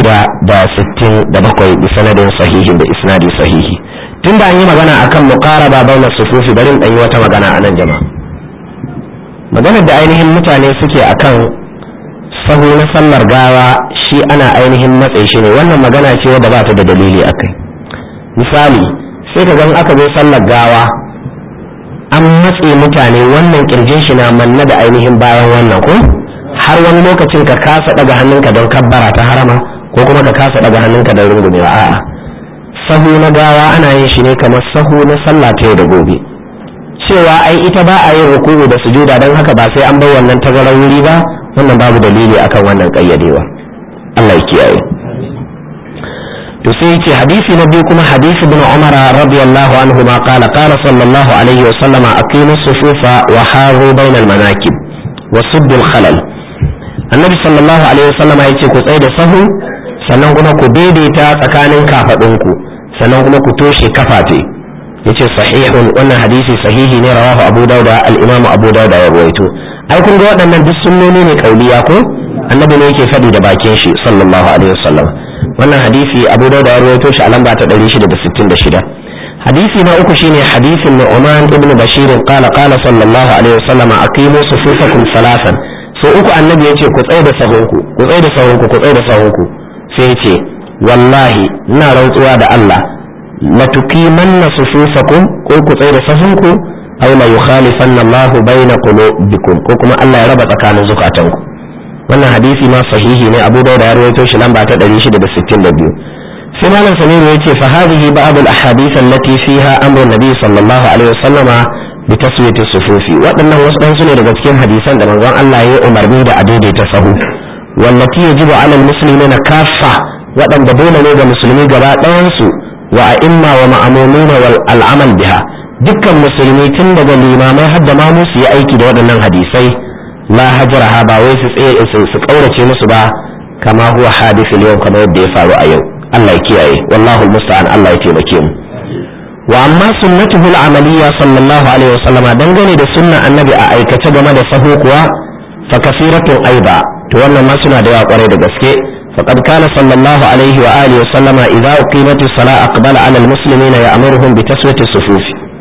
[SPEAKER 1] 667 bi sanadin sahihin da isnadi sahihi tunda an yi magana akan muqaraba bainas sufufi bari in yi wata magana a nan jama'a maganar da ainihin mutane suke akan sahu na sallar gawa shi ana ainihin matsayi shi ne wannan magana ce wadda ba ta da dalili akai misali sai ka gan aka zo sallar gawa an matse mutane wannan kirjin shi na manna da ainihin bayan wannan ko har wani lokacin ka kasa daga hannunka don kabbara ta harama ko kuma ka kasa daga hannunka don rungumewa a'a sahu na gawa ana yin shi ne kamar sahu na sallah ta yau da gobe cewa ai ita ba a yin ruku'u da sujuda don haka ba sai an bar wannan tazarar wuri ba wannan babu dalili akan wannan kayyadewa Allah ya kiyaye to sai yace hadisi na biyu kuma hadisi ibn Umar radiyallahu anhu ma qala qala sallallahu alaihi wa sallama aqimu sufufa wa haru bainal manakib wa suddu khalal annabi sallallahu alaihi wa sallama yace ku tsaya da sahu sannan kuma ku daidaita tsakanin kafadunku sannan kuma ku toshe kafafe yace sahihun wannan hadisi sahihi ne rawahu abu dauda al-imam abu dauda ya ruwaito ai kun ga waɗannan duk sunnoni ne kauliya ko annabi ne yake faɗi da bakin shi sallallahu alaihi wasallam wannan hadisi abu dauda ya ruwaito shi a lamba ta 666 hadisi na uku shine hadisin nu'man ibn bashir qala qala sallallahu alaihi wasallam aqimu sufufakum salasan so uku annabi yace ku tsaya da sahunku ku tsaya da sahunku ku tsaya da sahunku sai yace wallahi ina rantsuwa da Allah la tuqimanna sufufakum ko ku tsaya da sahunku aw la yukhalifanna Allah baina qulubikum ko kuma Allah ya raba tsakanin zukatanku wannan hadisi ma sahihi ne Abu Dawud ya rawaito shi lamba ta 662 sai malam Samiru yace fa hadhihi ba'd al ahadith allati fiha amru nabi sallallahu alaihi wasallama bi taswiyati sufufi waɗannan wasu dan ne daga cikin hadisan da manzon Allah ya umarni da a daidaita sahu wallati yajibu ala al muslimina kaffa waɗanda dole ne ga musulmi gaba ɗayan su wa a'imma wa ma'amumina wal al'amal biha dukkan musulmi tun daga limamai har da ma su yi aiki da waɗannan hadisai la hajraha ba wai su tsaye su kaurace musu ba kama huwa hadithul yau kamar yadda ya faru a yau Allah ya kiyaye wallahu musta'an Allah ya taimake mu wa amma sunnatuhu al-amaliyya sallallahu alaihi wasallama dangane da sunna annabi a aikace game da sahu kuwa fa kasiratun aiba to wannan ma suna da yawa kwarai da gaske فقد كان صلى الله عليه وآله وسلم إذا أقيمت الصلاة أقبل على المسلمين يأمرهم بتسوية الصفوف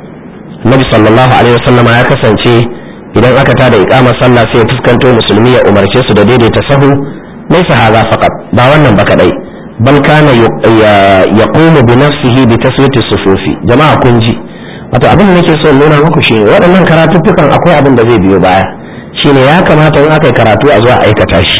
[SPEAKER 1] النبي صلى الله عليه وسلم يا كسنتي idan aka tada iqama sallah sai ya fuskanto musulmi ya umarce su da daidaita sahu laysa hadha faqat ba wannan ba kadai bal kana yaqumu bi nafsihi bi taswiti sufufi jama'a kun ji wato abin da nake so in nuna muku shine waɗannan karatuttukan akwai abin da zai biyo baya shine ya kamata in aka yi karatu a zuwa aikata shi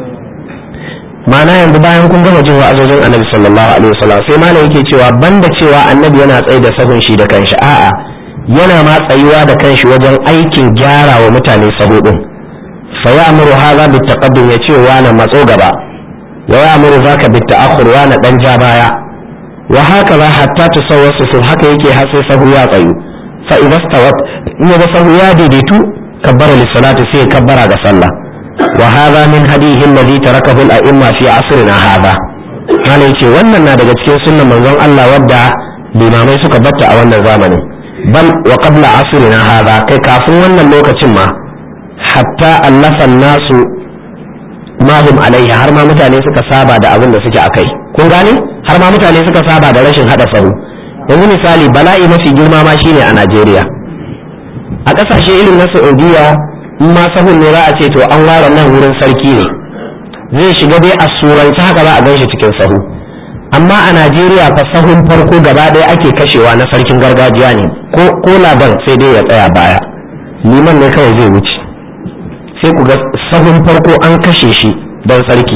[SPEAKER 1] ma'ana yanzu bayan kun gama jin wa'azojin annabi sallallahu alaihi wasallam sai malam yake cewa banda cewa annabi yana tsaye da sahun shi da kanshi a'a yana ma tsayuwa da kanshi wajen aikin gyara wa mutane sahu din fa ya'muru hadha bit taqaddum ya ce wa na matso gaba wa ya'muru zaka bit ta'akhur wa na dan ja baya wa haka za hatta tusawwa su haka yake har sai sahu ya tsayu fa idza stawat in ya sahu ya daidaitu kabbara lis salati sai kabbara ga sallah وهذا من هديه الذي تركه الأئمة في عصرنا هذا mana yace wannan na daga cikin sunnan manzon Allah wadda limamai suka batta a wannan zamanin bal wa qabla asrina hadha kai kafin wannan lokacin ma hatta allafa nasu ma hum alaihi har ma mutane suka saba da abin da suke akai kun gane har ma mutane suka saba da rashin hada sahu yanzu misali bala'i mafi girma ma shine a Najeriya a ƙasashe irin na Saudiya in ma sahun ne za a ce to an ware nan wurin sarki ne zai shiga dai a surance haka za a gan shi cikin sahu amma a najeriya fa sahun farko gaba ɗaya ake kashewa na sarkin gargajiya ne ko ko laban sai dai ya tsaya baya liman ne kawai zai wuce sai ku ga sahun farko an kashe shi don sarki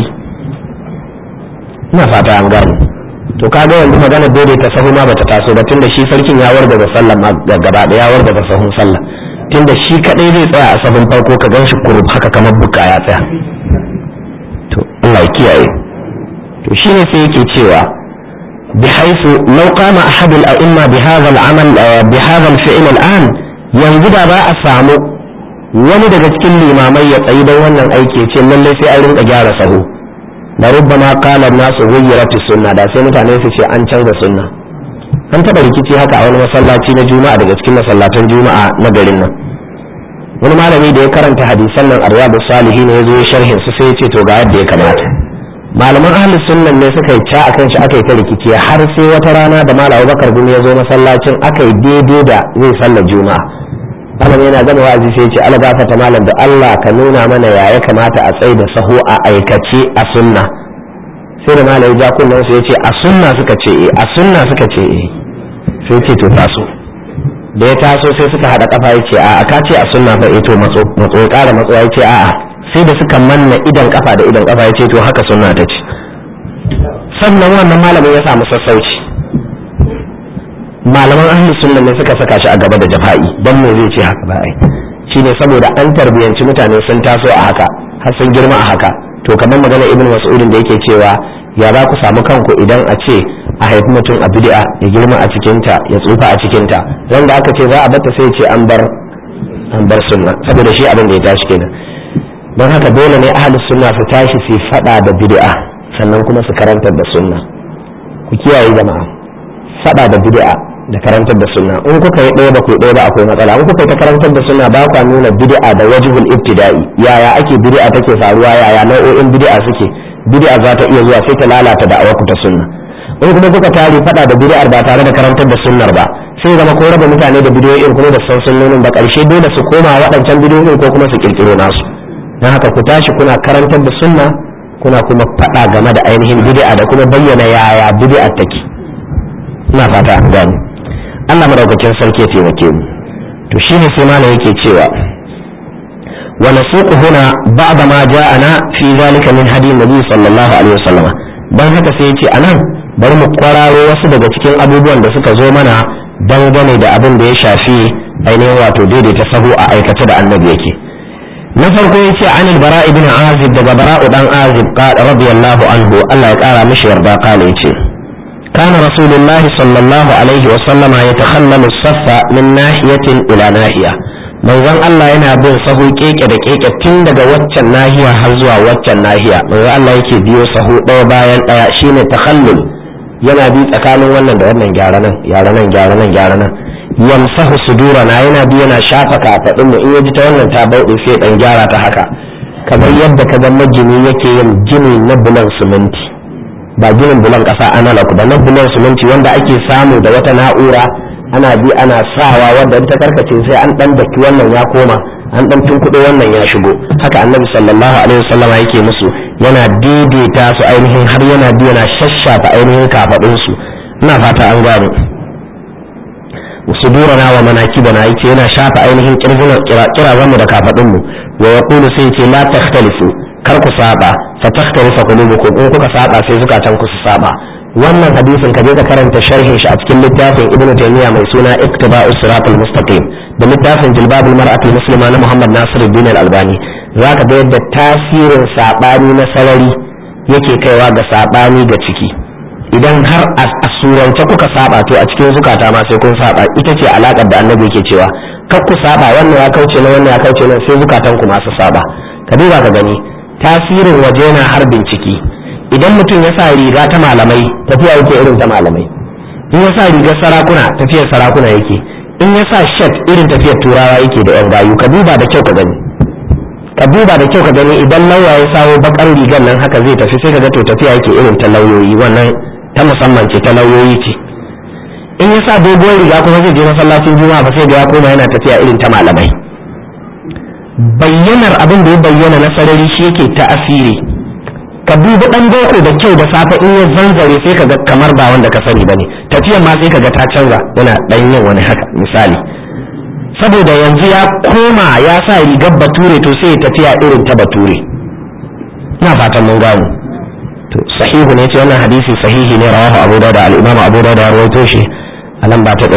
[SPEAKER 1] ina fata an gane to kaga yanzu magana daidaita sahu ma bata taso ba tunda shi sarkin ya warga da sallah ma gaba ɗaya ya warga da sahun sallah tunda shi kadai zai tsaya a sahun farko ka gan shi kurub haka kamar buka ya tsaya to Allah ya kiyaye to shine sai yake cewa بحيث لو قام أحد الأئمة بهذا العمل بهذا الفعل الآن yanzu da ba a samu wani daga cikin limamai ya tsayi don wannan aiki ce lallai sai an rinka gyara sahu da rubbama qala nasu ghayyirat sunna da sai mutane su ce an canza sunna an taba rikici haka a wani masallaci na juma'a daga cikin masallatan juma'a na garin nan wani malami da ya karanta hadisan nan arwadu salihi ne ya zo sharhin su sai ya ce to ga yadda ya kamata malaman ahlus sunnan ne suka yi ca akan shi aka yi ta rikici har sai wata rana da malam Abubakar gumi ya zo masallacin aka yi daidai da zai sallar juma'a malam yana gama wa'azi sai ya ce Allah gafarta malam da Allah ka nuna mana ya ya kamata a tsaye da sahu a aikace a sunna sai da malai ja kunnen su yace a sunna suka ce eh a sunna suka ce eh sai ce to taso da ya taso sai suka hada kafa yace a ka ce a sunna fa eh to matso matso ya kara matso yace a a sai da suka manna idan kafa da idan kafa yace to haka sunna ta ce sannan wannan malamin ya samu sassauci malaman ahli sunna ne suka saka shi a gaba da jafa'i dan me zai ce haka ba ai shine saboda an tarbiyanci mutane sun taso a haka har sun girma a haka to kamar magana ibn mas'udin da yake cewa ya za ku samu kanku idan a ce a haifi mutum a bid'a ya girma a cikinta ya tsufa a cikinta wanda aka ce za a bata sai ce an bar an bar sunna saboda shi abin da ya tashi kenan don haka dole ne ahli sunna su tashi su fada da bid'a sannan kuma su karantar da sunna ku kiyaye jama'a fada da bid'a da karantar da sunna in kuka yi ɗaya ba ku ɗaya ba akwai matsala in kuka yi ta karantar da sunna ba kwa nuna bid'a da wajibul ibtida'i yaya ake bid'a take faruwa yaya nau'o'in bid'a suke bid'a za ta iya zuwa sai ta lalata da awaku ta sunna in kuma kuka tare fada da bid'ar ba tare da karantar da sunnar ba sai zama ko raba mutane da bidiyoyin kuma da san sunnonin ba karshe dole su koma waɗancan bidiyoyin ko kuma su kirkiro nasu don haka ku tashi kuna karantar da sunna kuna kuma fada game da ainihin bid'a da kuma bayyana yaya bid'a take ina fata an gane Allah madaukakin sarki ya taimake mu to shine sai malam yake cewa wa nasuqu huna ba'da ma ja'ana fi zalika min hadi nabi sallallahu alaihi wasallam dan haka sai yace anan bari mu kwararo wasu daga cikin abubuwan da suka zo mana dangane da abin da ya shafi ainihin wato daidaita sahu a aikace da annabi yake na farko yace an al-bara ibn azib daga bara'u dan azib qala radiyallahu anhu Allah ya kara mishi yarda kala yace كان رسول الله صلى الله عليه وسلم يتخلل الصف من ناحية إلى ناحية manzon Allah yana bin sahu keke da keke tun daga waccan nahiya har zuwa waccan nahiya manzon Allah yake biyo sahu ɗaya bayan ɗaya shine takhallul yana bi tsakanin wannan da wannan gyara nan gyara nan gyara nan gyara nan yamsahu sudurana yana bi yana shafa kafadin mu in yaji ta wannan ta bauɗe sai dan gyara ta haka kamar yadda kaga magini yake yin gini na bulan siminti ba ginin bulan ƙasa analog ba na bulan siminti wanda ake samu da wata na'ura ana bi ana sawa wanda ta karkace sai an dan daki wannan ya koma an dan tunkuɗo wannan ya shigo haka annabi sallallahu alaihi wasallama yake musu yana daidaita su ainihin har yana bi yana shashafa ainihin kafadun su ina fata an gano sudurana wa manakibana yace yana shafa ainihin kirjin kira mu da kafadun mu wa yaqulu sai yace la takhtalifu kar ku saba fa takhtalifa qulubukum in kuka saba sai zukatan ku su saba wannan hadisin ka je ka karanta sharhin shi a cikin littafin ibnu taymiya mai suna iktiba'us siratal mustaqim da littafin jilbabul mar'atul muslima na muhammad nasiruddin al-albani zaka ga yadda tasirin sabani na sarari yake kaiwa ga sabani ga ciki idan har a surance kuka saba to a cikin zukata ma sai kun saba ita ce alakar da annabi yake cewa kar ku saba wannan ya kauce na wannan ya kauce nan sai zukatan ku masu saba ka duba ka gani tasirin waje na harbin ciki idan mutum ya sa riga ta malamai tafiya yake irin ta malamai in ya sa rigar sarakuna tafiyar sarakuna yake in ya sa shat irin tafiyar turawa yake da yan gayu ka duba da kyau ka gani ka duba da kyau ka gani idan lauya ya sawo bakar rigar nan haka zai tafi sai ka ga to tafiya yake irin ta lauyoyi wannan ta musamman ce ta lauyoyi ce in ya sa doguwar riga kuma zai je masallacin juma'a ba sai ga ya koma yana tafiya irin ta malamai bayyanar abin da ya bayyana na sarari shi yake ta asiri ka dubi dan boko da kyau da safe in ya zanzare sai ka ga kamar ba wanda ka sani bane tafiyar ma sai ka ga ta canza yana dan yin wani haka misali saboda yanzu ya koma ya sa rigar bature to sai ya tafiya irin ta bature ina fatan mun gano to sahihu ne ce wannan hadisi sahihi ne rawahu abu dawud al-imam abu dawud ya rawaito shi a lamba ta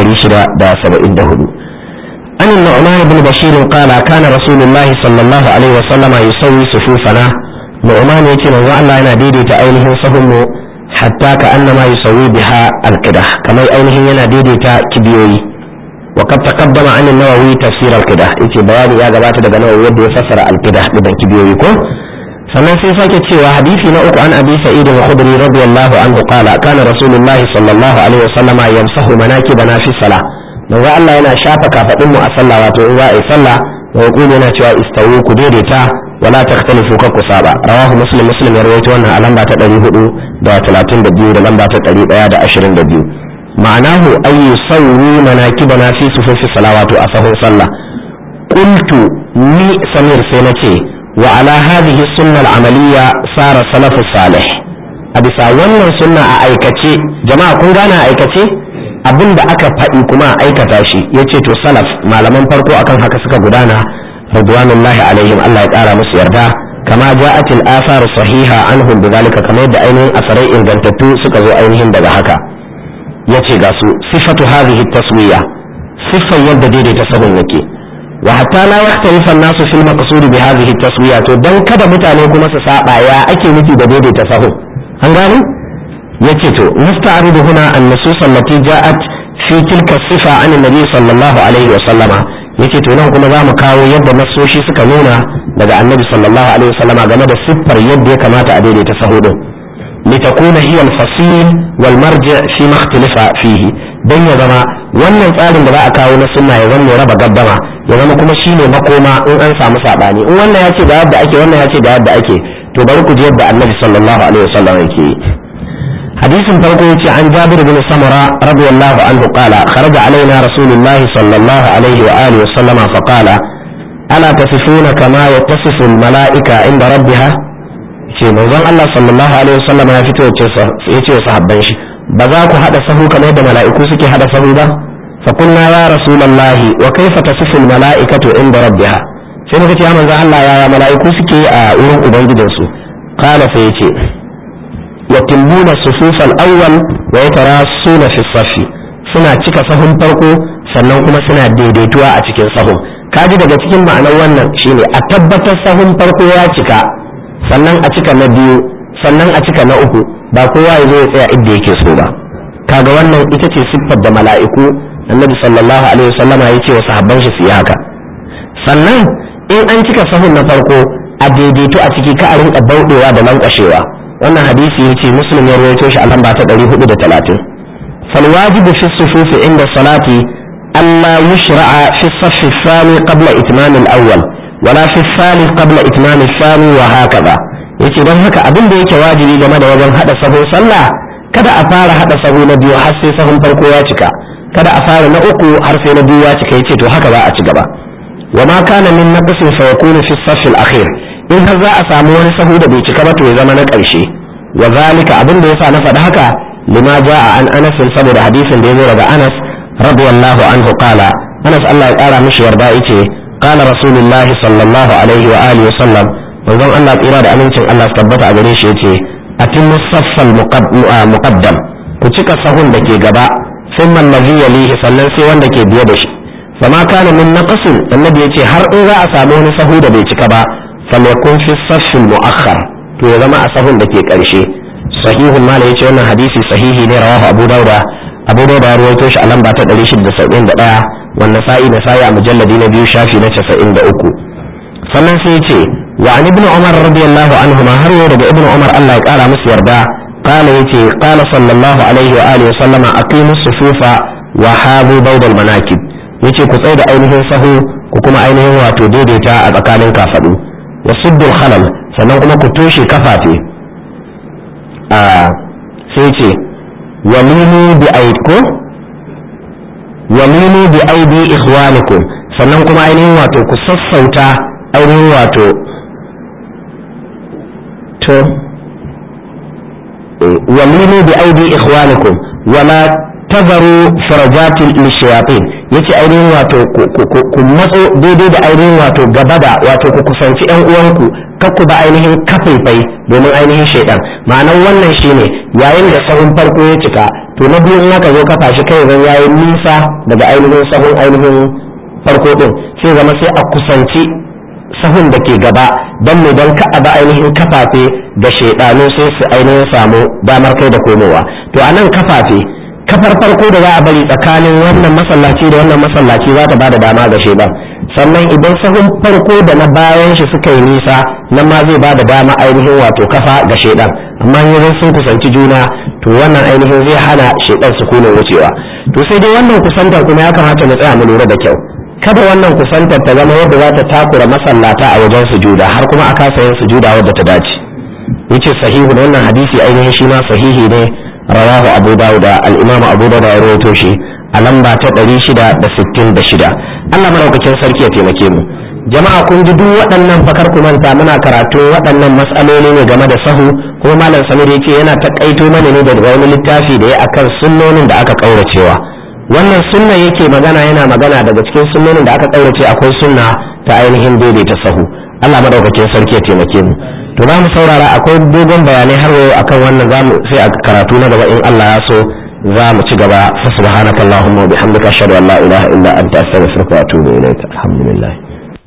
[SPEAKER 1] 674 عن النعمان بن بشير قال كان رسول الله صلى الله عليه وسلم يسوي صفوفنا نعمان يتي من الله أنا ديدي تأينه صهم حتى كأنما يسوي بها القدح كما أينه ينا ديدي تكبيوي وقد تقدم عن النووي تفسير القدح يتي بياني يا جماعة دقا نووي يدي يفسر القدح بدن كبيوي كو sannan sai sake cewa hadisi na uku an abi sa'id al-khudri radiyallahu anhu qala kana rasulullahi sallallahu alaihi wasallama yamsahu manakibana fi salah manzo Allah yana shafa kafadin mu a sallah wato in za a yi sallah wa yaqulu yana cewa istawu ku daidaita wala takhtalifu ka ku saba rawahu muslim muslim ya rawaito wannan a lamba ta 432 da lamba ta 122 ma'anahu ay yusawwi manakibana fi sufufi salawatu a sahun sallah qultu ni samir sai nace wa ala hadhihi sunnah al-amaliyya sara salafus salih a bisa wannan sunna a aikace jama'a kun gane a aikace abin da aka faɗi kuma a aikata shi ya ce to salaf malaman farko akan haka suka gudana radwanullahi alaihim Allah ya ƙara musu yarda kama ja'at al-athar sahiha anhum bidhalika kamar yadda ainihin asarai ingantattu suka zo ainihin daga haka yace ga su sifatu hadhihi taswiya siffar yadda daidaita sahun yake wa hatta la yahtalifa an-nasu fil maqsud bi hadhihi taswiya to dan kada mutane kuma su saba ya ake nufi da daidaita sahun an gane yace to nasta'ridu huna an-nusus allati ja'at fi tilka sifa an nabi sallallahu alaihi wa sallama yace to nan kuma zamu kawo yadda nasoshi suka nuna daga annabi sallallahu alaihi wa sallama game da siffar yadda ya kamata a daidaita sahu din litakuna hiya al-fasil wal marji' fi ma ikhtalafa fihi dan ya zama wannan tsarin da za a kawo na sunna ya zama raba gaddama ya zama kuma shine makoma in an samu sabani in wannan ya ce ga yadda ake wannan ya ce ga yadda ake to bari ku ji yadda annabi sallallahu alaihi wa sallam yake yi حديث فرقه عن جابر بن سمرة رضي الله عنه قال خرج علينا رسول الله صلى الله عليه وآله وسلم فقال ألا تصفون كما يتصف الملائكة عند ربها ce manzon Allah sallallahu alaihi wasallam ya fito ya ce sahabban shi ba za ku hada sahu kamar yadda mala'iku suke hada sahu ba fa kunna ya rasulullahi wa kaifa tasifu al mala'ikatu inda rabbiha sai muka ce ya manzon Allah ya mala'iku suke a wurin ubangijinsu qala sai ya ce يتمون الصفوف الأول ويتراصون في الصف suna cika sahun farko sannan kuma suna daidaituwa a cikin sahun kaji daga cikin ma'anar wannan shine a tabbatar sahun farko ya cika sannan a cika na biyu sannan a cika na uku ba kowa ya zo ya tsaya inda yake so ba kaga wannan ita ce siffar da mala'iku annabi sallallahu alaihi wasallama ya ce wa sahabban shi su yi haka sannan in an cika sahun na farko a daidaitu a ciki ka a rinka bauɗewa da lankwashewa wannan hadisi yace muslim ya rawaito shi a lamba ta 430 fal wajibu fi sufufi inda salati alla yushra'a fi saff ath-thani qabla itmam al-awwal wala fi ath-thalith qabla itmam ath-thani wa hakaza yace dan haka abin da yake wajibi game da wajen hada sahun sallah kada a fara hada sahu na biyu har sai sahun farko ya cika kada a fara na uku har sai na biyu ya cika yace to haka za a ci gaba wa ma kana min naqsin fa yakunu fi as-saff al-akhir in har za a samu wani sahu da bai cika ba to ya zama na ƙarshe wa zalika abin da yasa na faɗi haka lima jaa an anas saboda hadisin da ya zo daga anas radiyallahu anhu qala anas Allah ya ƙara mishi yarda yace qala rasulullah sallallahu alaihi wa alihi wa sallam manzon Allah tsira da amincin Allah su tabbata a gare shi yace atimmu saffal muqaddam ku cika sahun da ke gaba thumma allazi yalihi sannan sai wanda ke biye da shi fama kana min naqsin annabi yace har in za a samu wani sahu da bai cika ba falyakun fi saffin mu'akhkhar to ya zama a sahun da ke karshe sahihun mala yace wannan hadisi sahihi ne rawahu abu dauda abu dauda ya rawaito shi a lamba ta 671 wannan sa'i na sa'i a mujalladi na biyu shafi na 93 sannan sai yace wa an ibnu umar radiyallahu anhu ma har yau daga ibnu umar Allah ya kara musu yarda قال يتي قال صلى الله عليه وآله وسلم أقيموا الصفوف وحاذوا بيض المناكب yace ku tsaye da ainihin sahu ku kuma ainihin wato daidaita a tsakanin kafaɗu wa suddul khalal sannan kuma ku toshe kafafe a sai ce walimu bi aidko walimu bi aidi ikhwanikum sannan kuma ainihin wato ku sassauta ainihin wato to walimu bi aidi ikhwanikum wala tazaru farajatin lishayatin yace ainihin wato ku matso daidai da ainihin wato gaba da wato ku kusanci yan uwanku kakku ba ainihin kafaifai domin ainihin shaidan ma'anar wannan shine yayin da sahun farko ya cika to na biyu in aka zo kafa shi kai zan yayi nisa daga ainihin sahun ainihin farko din sai zama sai a kusanci sahun da ke gaba don mai don ka ba ainihin kafafe da shaidanu sai su ainihin samu damar kai da komowa to a nan kafafe kafar farko da za a bari tsakanin wannan masallaci da wannan masallaci za ta ba da dama ga shaidan sannan idan sahun farko da na bayan shi suka yi nisa nan ma zai ba da dama ainihin wato kafa ga shaidan amma yanzu sun kusanci juna to wannan ainihin zai hana shaidan su kone wucewa to sai dai wannan kusantar kuma ya kamata mu tsaya mu lura da kyau kada wannan kusantar ta zama yadda za ta takura masallata a wajen sujuda har kuma a kasa yin sujuda wadda ta dace yace sahihu wannan hadisi ainihin shi ma sahihi ne rawahu abu dawud al-imam abu dawud ya rawaito shi a lamba ta 666 Allah madaukakin sarki ya taimake mu jama'a kun ji duk waɗannan fakar ku manta muna karatu waɗannan matsaloli ne game da sahu kuma malam samir ya ce yana takaito mana ne daga wani littafi da ya akan sunnonin da aka kauracewa wannan sunna yake magana yana magana daga cikin sunnonin da aka kaurace akwai sunna ta ainihin daidaita sahu Allah madaukakin sarki ya taimake mu to za mu saurara akwai dogon bayanai har yau akan wannan zamu sai a karatu na gaba in Allah ya so za mu ci gaba fa subhanakallahumma wa bihamdika ashhadu an la ilaha illa anta astaghfiruka wa atubu ilaik alhamdulillah